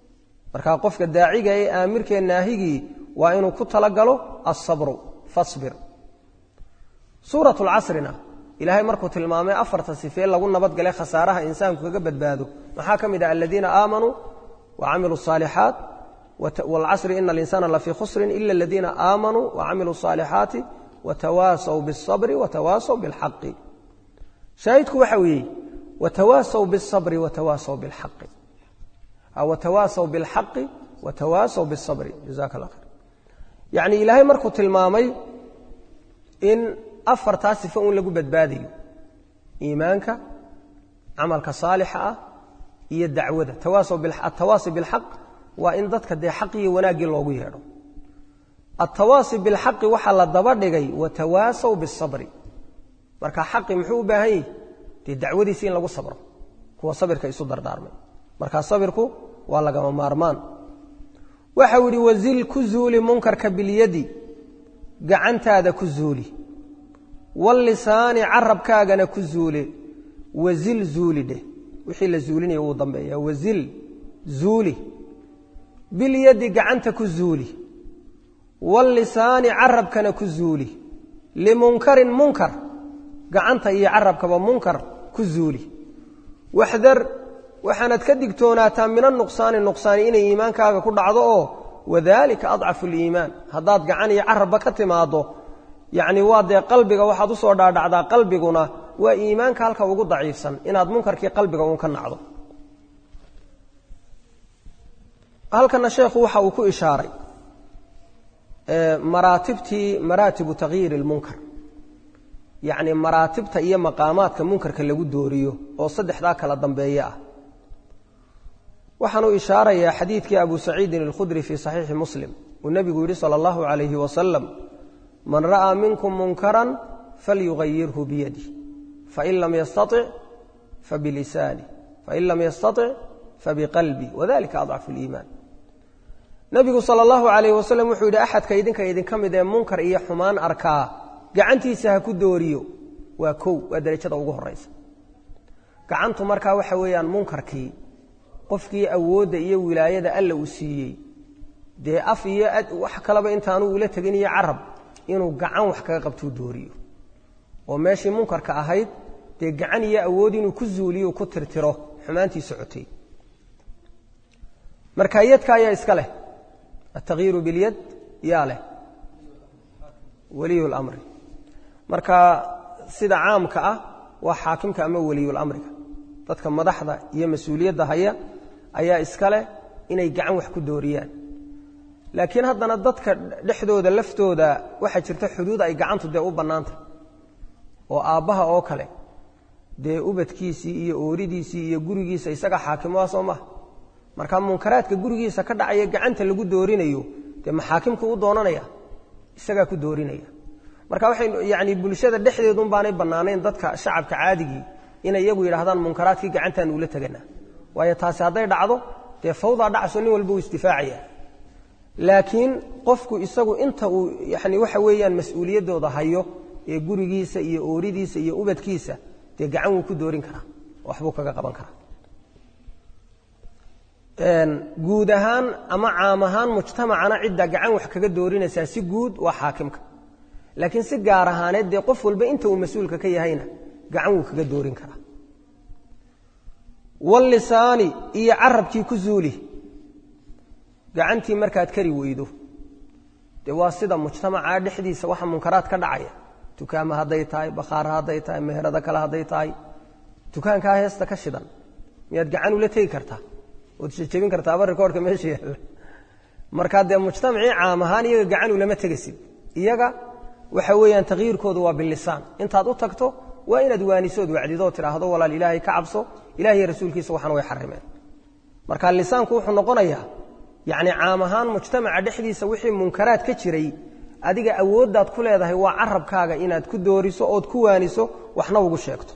Speaker 1: markaa qofka daaciga ee aamirkee naahigii waa inuu ku talagalo asabru fasbir suurat lcasrina ilaahay markuu tilmaamay afarta sifee lagu nabadgalay khasaaraha insaanku kaga badbaado maxaa ka mid ah aladiina aamanuu wacamiluu الصaalixaat wاlcasri ina alinsana lafii khusrin ila aladiina aamanuu wacamiluu الصaalixaati watawaasaw bالصabri watawaasaw biاlxaqi shaahidku waxa weeye watawaasaw bالصabri watawaasaw biاlxaqi watawaasaw biاlxaqi watawaasaw biالصabri jazaka اllah khayr yacni ilaahay markuu tilmaamay in afartaa sifo un lagu badbaadayo iimaanka camalka saalixa ah iyo dacwada atawaasi bilxaq waa in dadka dee xaq iyo wanaaggii loogu yeedho atawaasi bilxaqi waxaa la daba dhigay watawaasaw bisabri marka xaqi muxuu u baahan yahi dee dacwadiisi in lagu sabro kuwa sabirka isu dardaarmay markaa sabirku waa lagama maarmaan waxau yidhi wazil ku zuuli munkarka bilyadi gacantaada ku zuuli wallisaani carabkaagana ku zuule wazil zuuli dheh wixii la zuulinaya wuu dambeeya wazil zuuli bilyadi gacanta ku zuuli wallisaani carabkana ku zuuli limunkarin munkar gacanta iyo carabkaba munkar ku zuuli waxdar waxaanad ka digtoonaataa mina nuqsaani nuqsaani inay iimaankaaga ku dhacdo oo wadalika adcafu liimaan haddaad gacan iyo carabba ka timaaddo yacni waa dee qalbiga waxaad usoo dhaadhacdaa qalbiguna waa iimaanka halka ugu daciifsan inaad munkarkii qalbiga uun ka nacdo halkana sheekhu waxa uu ku ishaaray maraatibtii maraatibu takyiiri lmunkar yacni maraatibta iyo maqaamaadka munkarka lagu dooriyo oo saddexdaa kala dambeeye ah waxaanuu ishaarayaa xadiidkii abu saciidin alkhudri fii saxiixi muslim uu nebigu yidhi sala allahu calayhi wasalam man ra'aa minkum munkaran falyugayirhu biyadih fain lam yastatic fabilisaani fain lam yastatic fabiqalbi wadalika adcafu liimaan nebigu sala allahu calayhi wasalam wuxuu yidhi axadka idinka idinka mid ee munkar iyo xumaan arkaa gacantiisa ha ku dooriyo waa kow waa derajada ugu horaysa gacantu markaa waxa weeyaan munkarkii qofkii awoodda iyo wilaayada alla uu siiyey dee af iyo wax kaleba intaanu ula tegin iyo carab inuu gacan wax kaga qabtuu dooriyo oo meeshii munkarka ahayd dee gacan iyo awood inuu ku zuuliyo ku tirtiro xumaantii socotay marka yadka ayaa iska leh altakyiiru bilyad yaa leh waliyu lamri marka sida caamka ah waa xaakimka ama weliyulamriga dadka madaxda iyo mas-uuliyadda haya ayaa iska leh inay gacan wax ku dooriyaan laakiin haddana dadka dhexdooda laftooda waxaa jirta xuduud ay gacantu dee u bannaantay oo aabbaha oo kale dee ubadkiisii iyo ooridiisii iyo gurigiisa isaga xaakimoa soo maha marka munkaraadka gurigiisa ka dhacaya gacanta lagu doorinayo dee maxaakimku u doonanaya isagaa ku doorinaya marka waxay yani bulshada dhexdeedun baanay bannaanayn dadka shacabka caadigii inay iyagu yidhahdaan munkaraadkii gacantaanu ula teganaa waayo taasi hadday dhacdo dee fawdaa dhacso nin walba uu isdifaacaya laakiin qofku isagu inta uu yani waxa weeyaan mas-uuliyaddooda hayo ee gurigiisa iyo ooridiisa iyo ubadkiisa dee gacan wuu ku doorin karaa waxbuu kaga qaban karaa guud ahaan ama caam ahaan mujtamacana cidda gacan wax kaga doorinaysaa si guud waa xaakimka laakiin si gaar ahaaneed dee qof walba inta uu mas-uulka ka yahayna gacan wuu kaga doorin karaa wallisaani iyo carabkii ku zuuli gacantii markaad kari weydo dee waa sida mujtamaca dhexdiisa waxa munkaraad ka dhacaya dukaama hadday tahay bakhaara hadday tahay meherado kale hadday tahay dukaankaa heesta ka shidan miyaad gacan ula tegi kartaa ood jejebin kartaaba rikoorhka meesha yaalla markaa dee mujtamacii caam ahaan iyaga gacan ulama tegasid iyaga waxa weeyaan takyiirkoodu waa bilisaan intaad u tagto waa inaad waanisood wacdidood tidhaahdo walaal ilaahay ka cabso ilahiy rasuulkiisa waxaan way xarimeen marka lisaanku wuxuu noqonayaa yacni caam ahaan mujtamaca dhexdiisa wixii munkaraad ka jiray adiga awooddaad ku leedahay waa carabkaaga inaad ku dooriso ood ku waaniso waxna ugu sheegto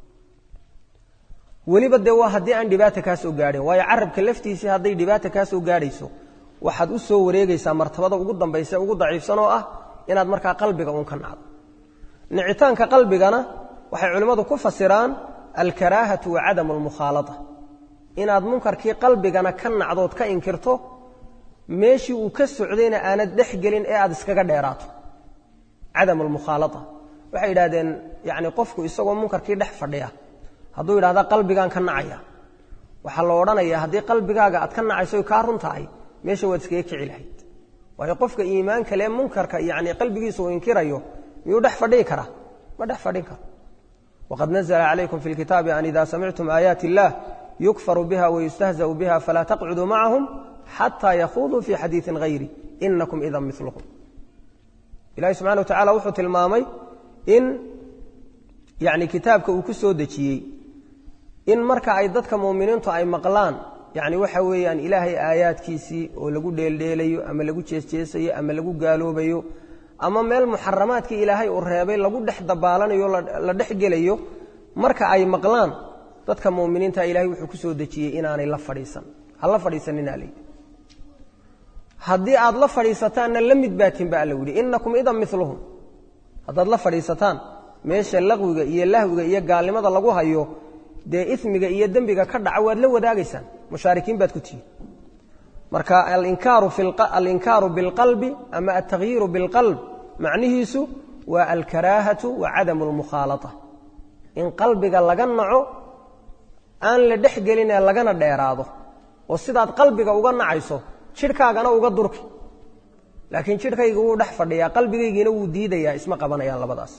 Speaker 1: weliba dee waa haddii aan dhibaata kaa soo gaadhin waayo carabka laftiisii hadday dhibaata kaa soo gaadhayso waxaad u soo wareegaysaa martabada ugu dambaysa ugu daciifsan oo ah inaad markaa qalbiga uun ka nacdo nicitaanka qalbigana waxay culimmadu ku fasiraan alkaraahatu wa cadamu almukhaalada inaad munkarkii qalbigana ka nacdood ka inkirto meeshii uu ka socdayna aanad dhex gelin ee aad iskaga dheeraato cadam almukhaalaa waxay yidhahdeen yani qofku isagoo munkarkii dhex fadhiya hadduu yidhahda qalbigaan ka nacaya waxaa la odhanaya haddii qalbigaaga aad ka nacayso kaa run tahay meesha waad iskaga kici lahayd waayo qofka iimaanka lee munkarka yani qalbigiisa uu inkirayo miyuu dhex fadhii karaa ma dhex fadhin karo wqad nazla calaykum fi lkitaabi an ida samictum aayaati اllah yukfaru biha wayustahzau biha falaa taqcuduu macahum xataa yakhuduu fi xadiiثi hayri inakum idan miluhum ilahi subxana wa tacala wuxuu tilmaamay in yani kitaabka uu ku soo dejiyey in marka ay dadka muminiintu ay maqlaan yani waxa weeyaan ilaahay aayaadkiisii oo lagu dheeldheelayo ama lagu jeesjeesayo ama lagu gaaloobayo ama meel muxaramaadkii ilaahay uu reebay lagu dhex dabaalanayo la dhex gelayo marka ay maqlaan dadka muminiinta ilahay wuxuu ku soo dejiyey inaanay la fadhiisan ha la fadhiisaninaa layidhi haddii aad la fadhiisataanna la mid baatin ba alla yidhi inakum idan miluhum haddaad la fadhiisataan meesha laqwiga iyo lahwiga iyo gaalnimada lagu hayo dee ismiga iyo dembiga ka dhaca waad la wadaagaysaan mushaarikiin baad ku tihiin marka alinkaaru bilqalbi ama altakhyiiru bilqalb macnihiisu waa alkaraahatu wa cadamu lmukhaalaa in qalbiga laga naco aan la dhex gelinee lagana dheeraado oo sidaad qalbiga uga nacayso jidhkaagana uga durki laakiin jidhkayga wuu dhex fadhiyaa qalbigaygiina wuu diidayaa isma qabanayaan labadaas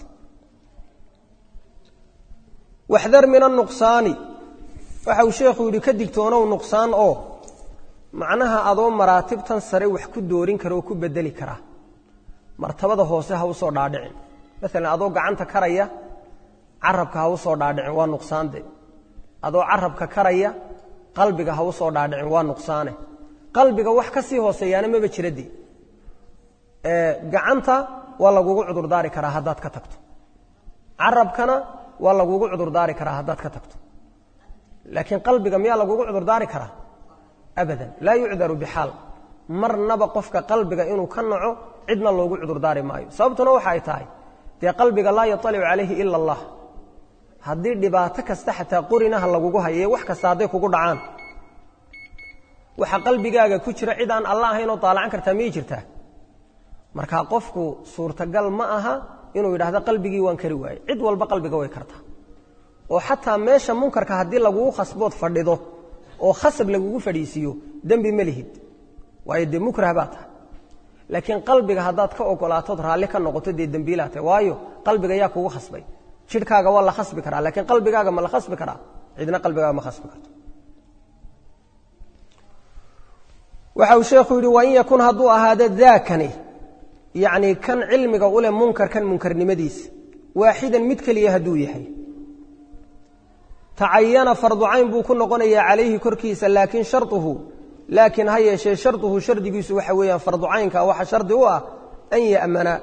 Speaker 1: waxdar min anuqsaani waxa uu sheekhu yidhi ka digtoonow nuqsaan oo macnaha adoo maraatibtan sare wax ku doorin kara oo ku bedeli kara martabada hoose ha u soo dhaadhicin maalan adoo gacanta karaya carabka ha u soo dhaadhicin waa nuqsaande adoo carabka karaya qalbiga ha u soo dhaadhicin waa nuqsaane qalbiga wax ka sii hooseeyaana maba jirade gacanta waa lagugu cudurdaari karaa haddaad ka tagto carabkana waa lagugu cudurdaari karaa haddaad ka tagto laakiin qalbiga miyaa lagugu cudurdaari karaa abadan laa yucdaru bixaal marnaba qofka qalbiga inuu ka naco cidna loogu cudurdaari maayo sababtuna waxa ay tahay dee qalbiga laa yaطalicu calayhi ila allah haddii dhibaato kasta xataa qorinaha lagugu haye wax kasta hadday kugu dhacaan waxa qalbigaaga ku jira cid aan alla ahaynoo daalacan kartaa miyay jirtaa marka qofku suurtagal ma aha inuu yidhaahdo qalbigii waan kari waaye cid walba qalbiga way kartaa oo xataa meesha munkarka haddii lagugu khasbood fadhido oo khasab lagugu fadhiisiiyo dembi ma lihid waayo dee mukrah baa tahay laakiin qalbiga haddaad ka ogolaatood raalli ka noqoto dee dembiilaa tahay waayo qalbiga yaa kugu khasbay jidhkaaga waa la khasbi karaa laakiin qalbigaaga ma la khasbi karaa cidna qalbigaaga ma khasbi karto waxa uu sheekhu yidhi wain yakun hadduu ahaado daakani yacni kan cilmiga u leh munkarkan munkarnimadiisa waaxidan mid keliya hadduu yahay tacayana farducayn buu ku noqonayaa calayhi korkiisa laakiin sharuhu laakiin ha yeeshee sharduhu shardigiisu waxa weeyaan farducaynka waxa shardi u ah an ya'mana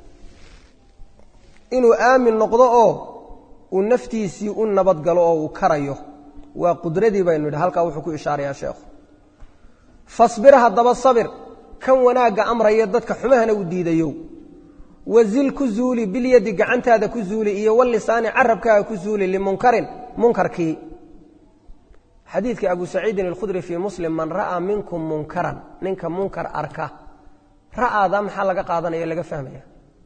Speaker 1: inuu aamin noqdo oo uu naftiisii u nabadgalo oo uu karayo waa qudradii baynu yidhi halkaa wuxuu ku ishaarayaa sheekhu fasbir haddaba sabir kan wanaagga amraya dadka xumahana u diidayo wazil ku zuuli bilyadi gacantaada ku zuuli iyo walisaani carabkaaga ku zuuli limunkarin munkarkii xadiidkii abu saciidin alkhudri fii muslim man ra'aa minkum munkaran ninka munkar arka ra'aada maxaa laga qaadanaya laga fahmaya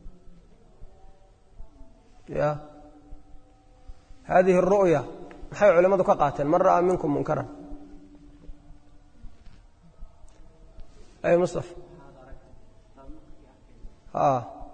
Speaker 1: ya hadihi ru'ya maxay culimmadu ka qaateen man ra'aa minkum munkaran ay mustaf a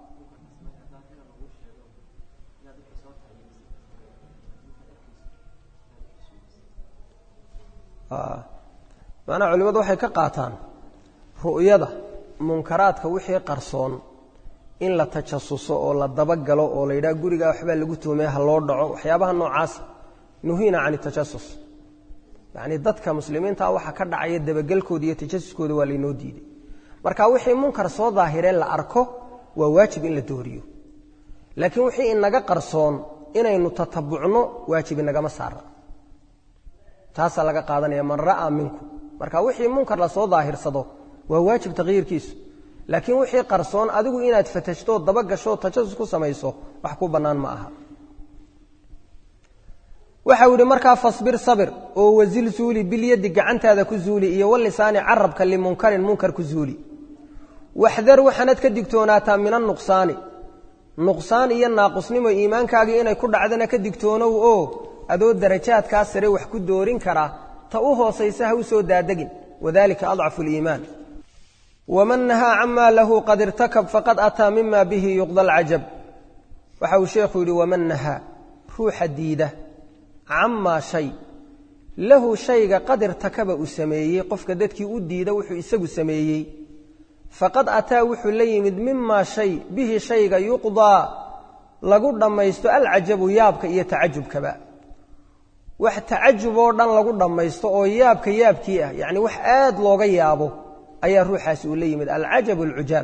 Speaker 1: macnaha culimmadu waxay ka qaataan ru'yada munkaraadka wixii qarsoon in la tajasuso oo la dabagalo oo la yidhaha gurigaa waxbaa lagu tuumay ha loo dhaco waxyaabaha noocaasa nuhiina can tajasus yacni dadka muslimiinta waxa ka dhacaya dabagelkooda iyo tajasuskooda waa laynoo diiday marka wixii munkar soo daahiree la arko waa waajib in la dooriyo laakiin wixii inaga qarsoon inaynu tatabucno waajib inagama saara taasaa laga qaadanaya man ra'aa minkum marka wixii munkar lasoo daahirsado waa waajib takyiirkiisu laakiin wixii qarsoon adigu inaad fatashto dabagasho tajasus ku samayso wax ku bannaan ma aha waxau yidhi markaa fasbir sabir oo wasil zuuli bilyadi gacantaada ku zuuli iyo walisaani carabka limunkarin munkar ku zuuli waxdar waxaanad ka digtoonaataa min anuqsaani nuqsaan iyo naaqusnimo iimaankaagii inay ku dhacdana ka digtoonow oo adoo darajaadkaa sare wax ku doorin kara ta u hoosaysa ha u soo daadegin wadalika adcafu liimaan waman nahaa camaa lahu qad irtakab faqad ataa mima bihi yuqda alcajab waxa uu sheekhu yidhi waman nahaa ruuxa diida camaa shay lahu shayga qad irtakaba uu sameeyey qofka dadkii u diida wuxuu isagu sameeyey faqad ataa wuxuu la yimid mimaa shay bihi shayga yuqdaa lagu dhammaysto alcajabu yaabka iyo tacajubkaba wax tacajub oo dhan lagu dhammaysto oo yaabka yaabkii ah yacni wax aad looga yaabo ayaa ruuxaasi uu la yimid alcajabu alcujaab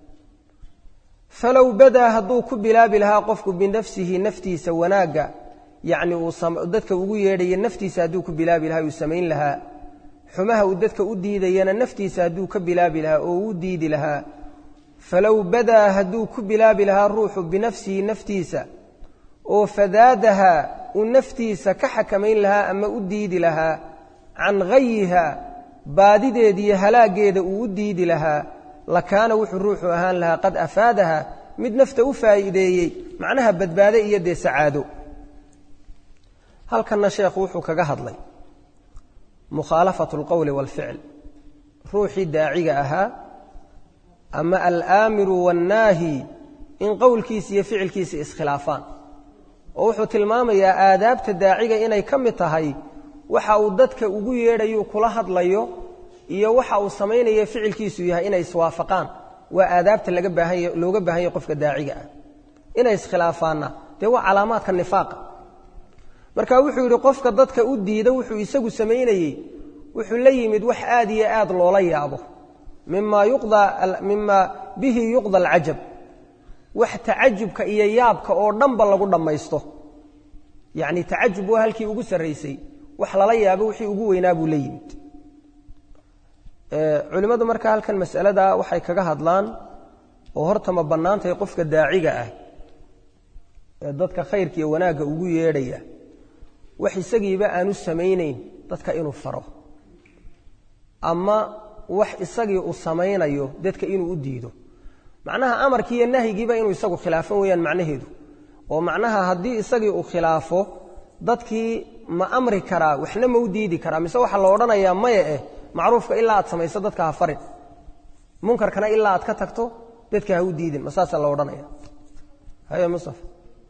Speaker 1: falow badaa hadduu ku bilaabi lahaa qofku binafsihi naftiisa wanaagga yacni uu dadka ugu yeedhaya naftiisa hadduu ku bilaabi lahaa uu samayn lahaa xumaha uu dadka u diidayana naftiisa hadduu ka bilaabi lahaa oo u diidi lahaa falow badaa hadduu ku bilaabi lahaa ruuxu binafsihi naftiisa oo fadaadaha uu naftiisa ka xakamayn lahaa ama u diidi lahaa can hayiha baadideediiyo halaaggeeda uu u diidi lahaa lakaana wuxuu ruuxu ahaan lahaa qad afaadaha mid nafta u faa'iideeyey macnaha badbaade iyo dee sacaado halkanna sheekhu wuxuu kaga hadlay mukhaalafatu alqowli waalficl ruuxii daaciga ahaa ama alaamiru waannaahi in qowlkiisa iyo ficilkiisa iskhilaafaan oo wuxuu tilmaamayaa aadaabta daaciga inay ka mid tahay waxa uu dadka ugu yeedhayu kula hadlayo iyo waxa uu samaynayo ficilkiisu yahay inay iswaafaqaan waa aadaabta laga baahanya looga baahan yahy qofka daaciga ah inay iskhilaafaanna dee waa calaamaadka nifaaqa marka wuxuu yidhi qofka dadka u diida wuxuu isagu samaynayey wuxuu la yimid wax aad iyo aad loola yaabo mima yuqda mima bihi yuqda alcajab wax tacajubka iyo yaabka oo dhanba lagu dhammaysto yacni tacajub waa halkii ugu sarraysay wax lala yaabo wixii ugu weynaa buu la yimid culimmadu marka halkan masalada waxay kaga hadlaan oo horta ma bannaantahay qofka daaciga ah ee dadka khayrka iyo wanaagga ugu yeedhaya wax isagiiba aanu samaynayn dadka inuu faro ama wax isagii uu samaynayo dadka inuu u diido macnaha amarkii iyo nahyigiiba inuu isagu khilaafan weeyaan macnaheedu oo macnaha haddii isagii uu khilaafo dadkii ma amri karaa waxna ma u diidi karaa mise waxaa la odhanayaa maya eh macruufka ilaa aad samayso dadka ha farin munkarkana ilaa aad ka tagto dadka ha u diidin ma saasaa la odhanaya haye mustafa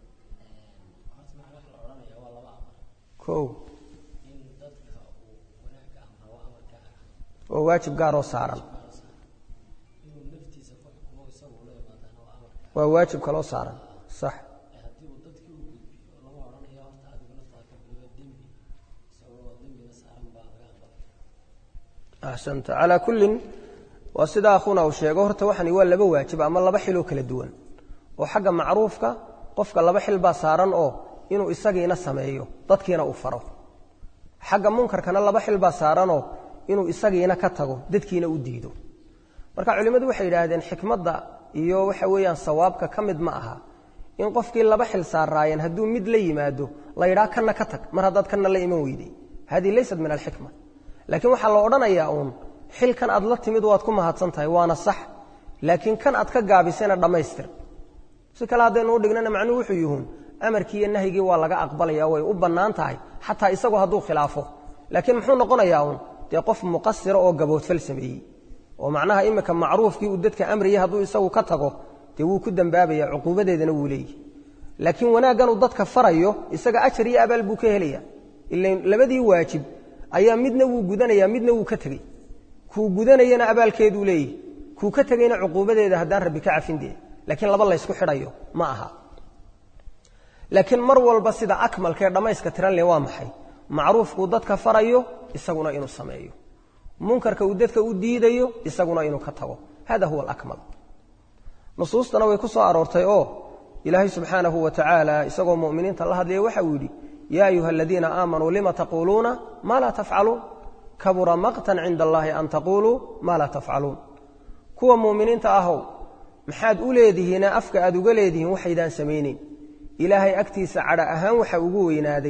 Speaker 1: o oo waajib gaaroo saaran waa waajib kaloo saaran sax axsanta calaa kullin waa sida akhuna uu sheego horta waxani waa laba waajib ama laba xiloo kala duwan oo xagga macruufka qofka laba xil baa saaran oo inuu isagiina sameeyo dadkiina uu faro xagga munkarkana laba xil baa saaranoo inuu isagiina ka tago dadkiina u diido marka culimmadu waxay yidhaahdeen xikmadda iyo waxa weeyaan sawaabka ka mid ma aha in qofkii laba xil saaraayeen hadduu mid la yimaado la yidhaha kanna ka tag mar haddaad kanna la iman weyday hadihi laysat min alxikma laakiin waxaa la odhanayaa uun xilkan aad la timid waad ku mahadsan tahay waana sax laakiin kan aad ka gaabisayna dhammaystir si kale haddaynu u dhignana macnuhu wuxuu yihuun amarkii iyo nahyigii waa laga aqbalaya way u bannaan tahay xataa isagu hadduu khilaafo laakiin muxuu noqonayaa uun dee qof muqasira oo gaboodfal sameeyey oo macnaha imika macruufkii uu dadka amriyay hadduu isagu ka tago dee wuu ku dembaabaya cuquubadeedana wuu leeyahy laakiin wanaagganuu dadka farayo isaga ajar iyo abaal buu ka helaya ilan labadii waajib ayaa midna wuu gudanaya midna wuu ka tegey kuu gudanayana abaalkeeduu leeyahy kuu ka tegayna cuquubadeeda haddaan rabbi ka cafindee laakiin laba laysku xidhayo ma aha laakiin mar walba sida akmalkaee dhammayska tiran leh waa maxay macruufkuu dadka farayo isaguna inuu sameeyo munkarka uu dadka u diidayo isaguna inuu ka tago hada huwa alakmal nusuustana way ku soo aroortay oo ilaahay subxaanahu wa tacaala isagoo mu'miniinta la hadlaya waxa uu yidhi yaa ayuha aladiina aamanuu lima taquuluuna maa laa tafcaluun kabura maqtan cinda allaahi an taquuluu maa laa tafcaluun kuwa mu'miniinta ahow maxaad u leedihiine afka aad uga leedihiin waxaydaan samaynayn ilaahay agtiisa cadha ahaan waxa ugu weynaaday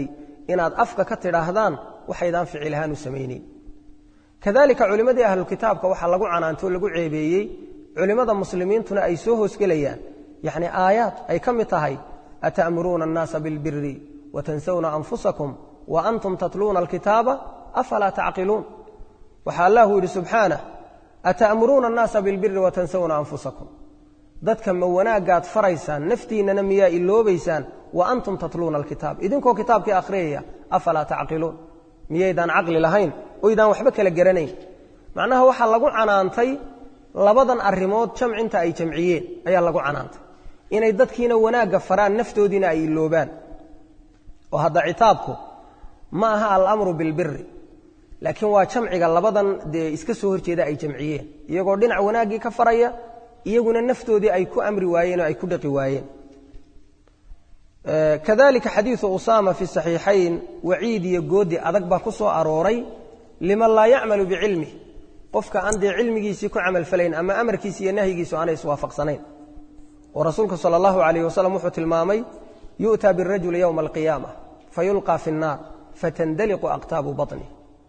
Speaker 1: inaad afka ka tidhaahdaan waxaydaan ficil ahaan u samaynayn kadalika culimmadii ahlulkitaabka waxaa lagu canaantay oo lagu ceebeeyey culimmada muslimiintuna ay soo hoosgelayaan yacni aayaad ay ka mid tahay ata'muruuna annaasa bilbiri watansawna anfusakum wa antum tatluuna alkitaaba afalaa tacqiluun waxaa allahu yidhi subxaanah ata'muruuna annaasa bilbiri watansawna anfusakum dadka ma wanaagaad faraysaan naftiinnana miyaa iloobaysaan wa antum tatluuna alkitaab idinkoo kitaabkii akhriyaya afalaa tacqiluun miyaydaan caqli lahayn oydaan waxba kala garanayn macnaha waxaa lagu canaantay labadan arrimood jamcinta ay jamciyeen ayaa lagu canaantay inay dadkiina wanaagga faraan naftoodiina ay iloobaan oo hadda citaabku ma aha alamru bilbiri laakiin waa jamciga labadan dee iska soo horjeeda ay jamciyeen iyagoo dhinac wanaaggii ka faraya iyaguna naftoodii ay ku amri waayeen oo ay ku dhaqi waayeen kadalika xadiidu usaama fi saxiixayn waciid iyo goodi adag baa ku soo arooray liman laa yacmalu bicilmih qofka aan dee cilmigiisii ku camalfalayn ama amarkiisi iyo nahyigiisu aanay iswaafaqsanayn oo rasuulku sala allahu alayh wasalam wuxuu tilmaamay yu'taa birajuli yowma alqiyaama fayulqaa fi nnaar fatandaliqu aqtaabu baطnih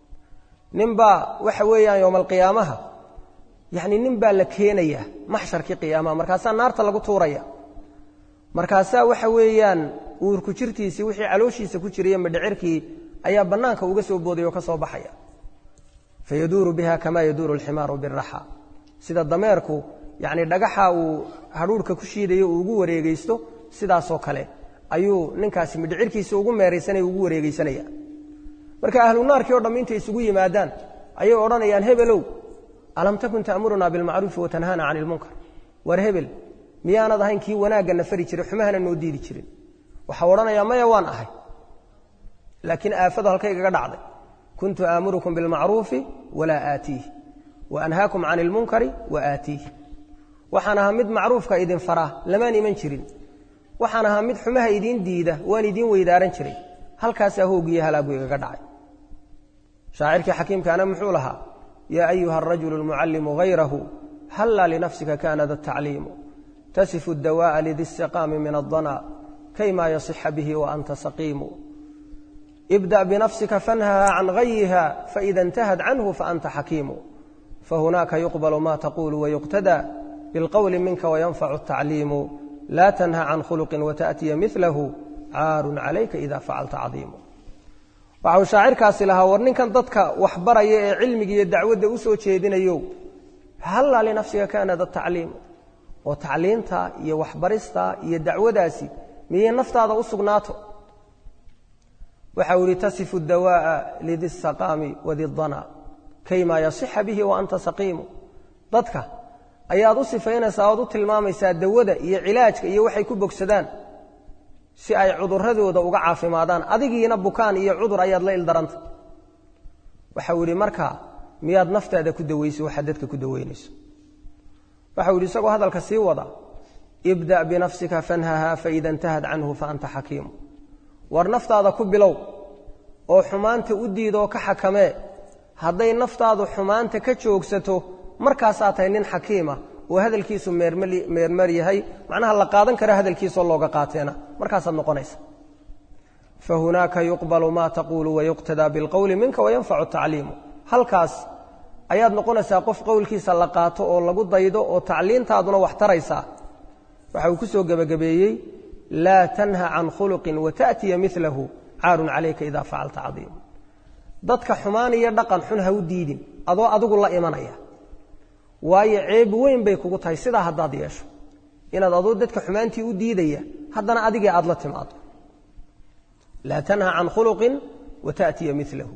Speaker 1: ninbaa waxa weeyaan yowma alqiyaamaha yacni nin baa la keenayaa maxsharkii qiyaamaha markaasaa naarta lagu tuuraya markaasaa waxa weeyaan uurku jirtiisii wixii calooshiisa ku jiraya madhecirkii ayaa bannaanka uga soo booday oo ka soo baxaya fayaduuru biha kamaa yaduuru alximaaru biraxa sida dameerku yacni dhagaxa uu hadhuurhka ku shiidayo uu ugu wareegaysto sidaasoo kale ayuu ninkaasi midhicirkiisa ugu meeraysanaya ugu wareegaysanaya marka ahlu naarkii o dhamm intay isugu yimaadaan ayay odhanayaan hebelow alam takun ta'murunaa bilmacruufi watanhaana cani ilmunkar war hebel miyaanad ahayn kii wanaagga fari jiray xumahana noo diidi jirin waxau odhanayaa maya waan ahay laakiin aafadu halkaygaga dhacday kuntu aamurukum bilmacruufi walaa aatiih wa anhaakum cani ilmunkari wa aatiih waxaan ahaa mid macruufka idin faraa lamaan iman jirin waxaan ahaa mid xumaha idiin diida waan idiin weydaaran jiray halkaasaa hoogiyo halaagu igaga dhacay shaacirkii xakiimkaana muxuu lahaa yaa ayuha arajulu almucallimu hayrahu hallaa linafsika kaana da tacliimu tasifu اdawaaءa lidi اstiqaami min aلdana kayma yasixa bihi waanta saqiimu ibdaأ binafsika fanhaha can gayiha faida اntahad canhu faanta xakiimu fahunaaka yuqbal ma taqulu wayuqtada bilqowli minka wayanfacu الtacliimu laa tanha can khuluqi wataأtiya milahu caaru calayka ida facalta cadiimu waxau shaacirkaasi lahaa war ninkan dadka waxbaraya ee cilmiga iyo dacwadda u soo jeedinayo hallaa linafsika kaana da tacliimu oo tacliinta iyo waxbarista iyo dacwadaasi miyay naftaada u sugnaato waxa uu ihi tasifu dawaaءa lidi saqaami wadidana kayma yasixa bihi wa anta saqiimu dadka ayaad u sifaynaysaa oad u tilmaamaysaa dawada iyo cilaajka iyo waxay ku bogsadaan si ay cuduradooda uga caafimaadaan adigiina bukaan iyo cudur ayaad la ildaranta waxau yidhi marka miyaad naftaada ku dawayso waxaad dadka ku dawaynayso waxau yidhi isagoo hadalka sii wada ibda' binafsika fanhaha faida intahad canhu faanta xakiimu war naftaada ku bilow oo xumaanta u diidoo ka xakamee hadday naftaadu xumaanta ka joogsato markaasaa tahay nin xakiima oo hadalkiisu meermer yahay macnaha la qaadan kara hadalkiisoo looga qaateena markaasaad noqonaysa fahunaaka yuqbalu ma taquulu wayuqtadaa bilqowli minka wayanfacu tacliimu halkaas ayaad noqonaysaa qof qowlkiisa la qaato oo lagu daydo oo tacliintaaduna wax taraysaa waxa uu ku soo gebagabeeyey laa tanha can khuluqin wata'tiya milahu caarun calayka ida facalta cadiimu dadka xumaan iyo dhaqan xun ha u diidin adoo adigu la imanaya waayo ceeb weyn bay kugu tahay sidaa haddaad yeesho inaad adoo dadka xumaantii u diidaya haddana adigii aad la timaado laa tanha can khuluqin wata'tiya milahu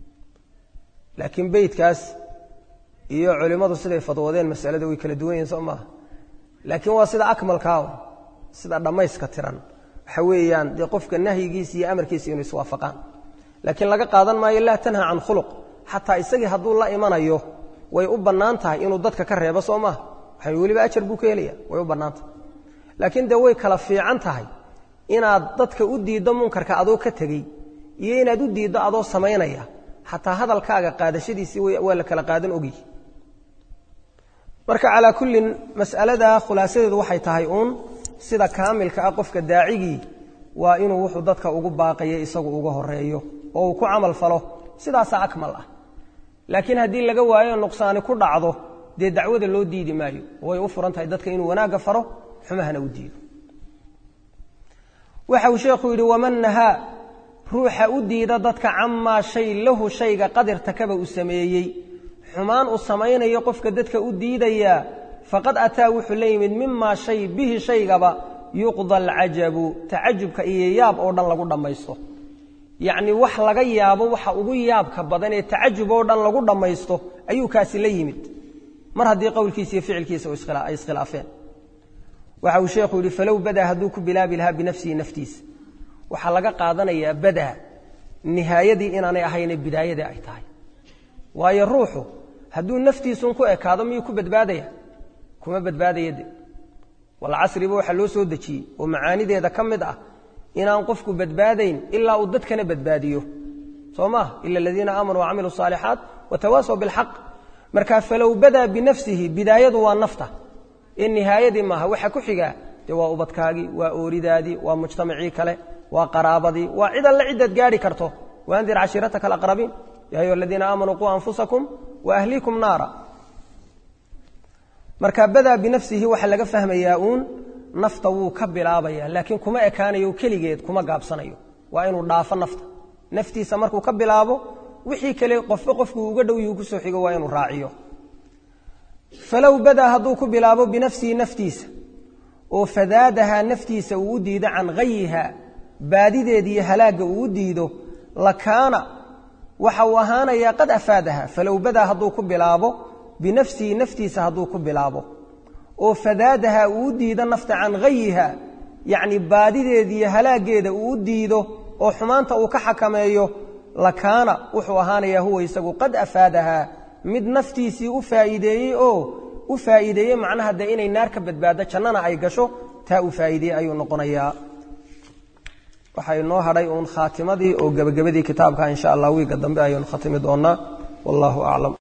Speaker 1: laakiin beydkaas iyo culimmadu siday fadwoodeen masalada way kala duwan yihin soo maaha laakiin waa sida akmalkaa sida dhammayska tiran waxa weeyaan dee qofka nahyigiisa iyo amarkiisa inuu iswaafaqaan laakiin laga qaadan maayo laa tanha can khuluq xataa isagii hadduu la imanayo way u bannaan tahay inuu dadka ka reebo soo maaha waxay weliba ajar buu ka helaya way u bannaan tahay laakiin dee way kala fiican tahay inaad dadka u diiddo munkarka adoo ka tegey iyo inaad u diiddo adoo samaynaya xataa hadalkaaga qaadashadiisii waa la kala qaadan ogyi marka calaa kullin mas'alada khulaasadeedu waxay tahay uun sida kaamilka ah qofka daacigii waa inuu wuxuu dadka ugu baaqaya isagu uga horeeyo oo uu ku camal falo sidaasaa akmal ah laakiin haddii laga waayo nuqsaani ku dhacdo dee dacwada loo diidi maayo way u furan tahay dadka inuu wanaagga faro xumahana u diido waxa uu sheekhu yidhi waman nahaa ruuxa u diida dadka camaa shay lahu shayga qadirtakaba uu sameeyey xumaan uu samaynayo qofka dadka u diidayaa faqad ataa wuxuu la yimid mimaa shay bihi shaygaba yuqda alcajabu tacajubka iyo yaab oo dhan lagu dhammaysto yacnii wax laga yaabo waxa ugu yaabka badan ee tacajub oo dhan lagu dhammaysto ayuu kaasi la yimid mar haddii qowlkiisa iyo ficilkiisa ay iskhilaafeen waxa uu sheekhu yidhi falow badaa hadduu ku bilaabi lahaa binafsihi naftiisa waxaa laga qaadanayaa badaa nihaayadii inaanay ahaynee bidaayadii ay tahay waayo ruuxu hadduu naftiisun ku ekaado miyuu ku badbaadaya kuma badbaadaya de walcasriba waxaa loo soo dejiyey oo macaanideeda ka mid ah inaan qofku badbaadayn ilaa uu dadkana badbaadiyo soo maah ila aladiina aamanuu wacamiluu saalixaat watawaasaw bilxaq marka falow badaa binafsihi bidaayadu waa nafta ee nihaayadii maaha waxa ku xigaa dee waa ubadkaagii waa ooridaadii waa mujtamacii kale waa qaraabadii waa cid alle ciddaad gaadhi karto waandir cashiirataka alaqrabiin ya ayuha aladiina aamanuu quu anfusakum wa ahliikum naara marka badaa binafsihi waxaa laga fahmayaa uun nafta wuu ka bilaabaya laakiin kuma ekaanayo keligeed kuma gaabsanayo waa inuu dhaafo nafta naftiisa markuu ka bilaabo wixii kale qofba qofkuu uga dhow yuu kusoo xigo waa inuu raaciyo falow badaa hadduu ku bilaabo binafsihi naftiisa oo fadaadahaa naftiisa uu u diido can hayiha baadideeda iyo halaagga uu u diido lakaana waxa uu ahaanayaa qad afaadaha falow badaa hadduu ku bilaabo binafsihi naftiisa hadduu ku bilaabo oo fadaadaha uu u diido nafta can hayiha yacni baadideeda iyo halaaggeeda uu u diido oo xumaanta uu ka xakameeyo lakaana wuxuu ahaanayaa huwa isagu qad afaadahaa mid naftiisii u faa'iideeyey oo u faa'iideeyey macnaha dee inay naar ka badbaado jannana ay gasho taa uu faa'iideeyey ayuu noqonayaa waxaa inoo hadhay uun khaatimadii oo gebagabadii kitaabka insha allah wiigga dambe ayaynu khatimi doonnaa wallahu aclam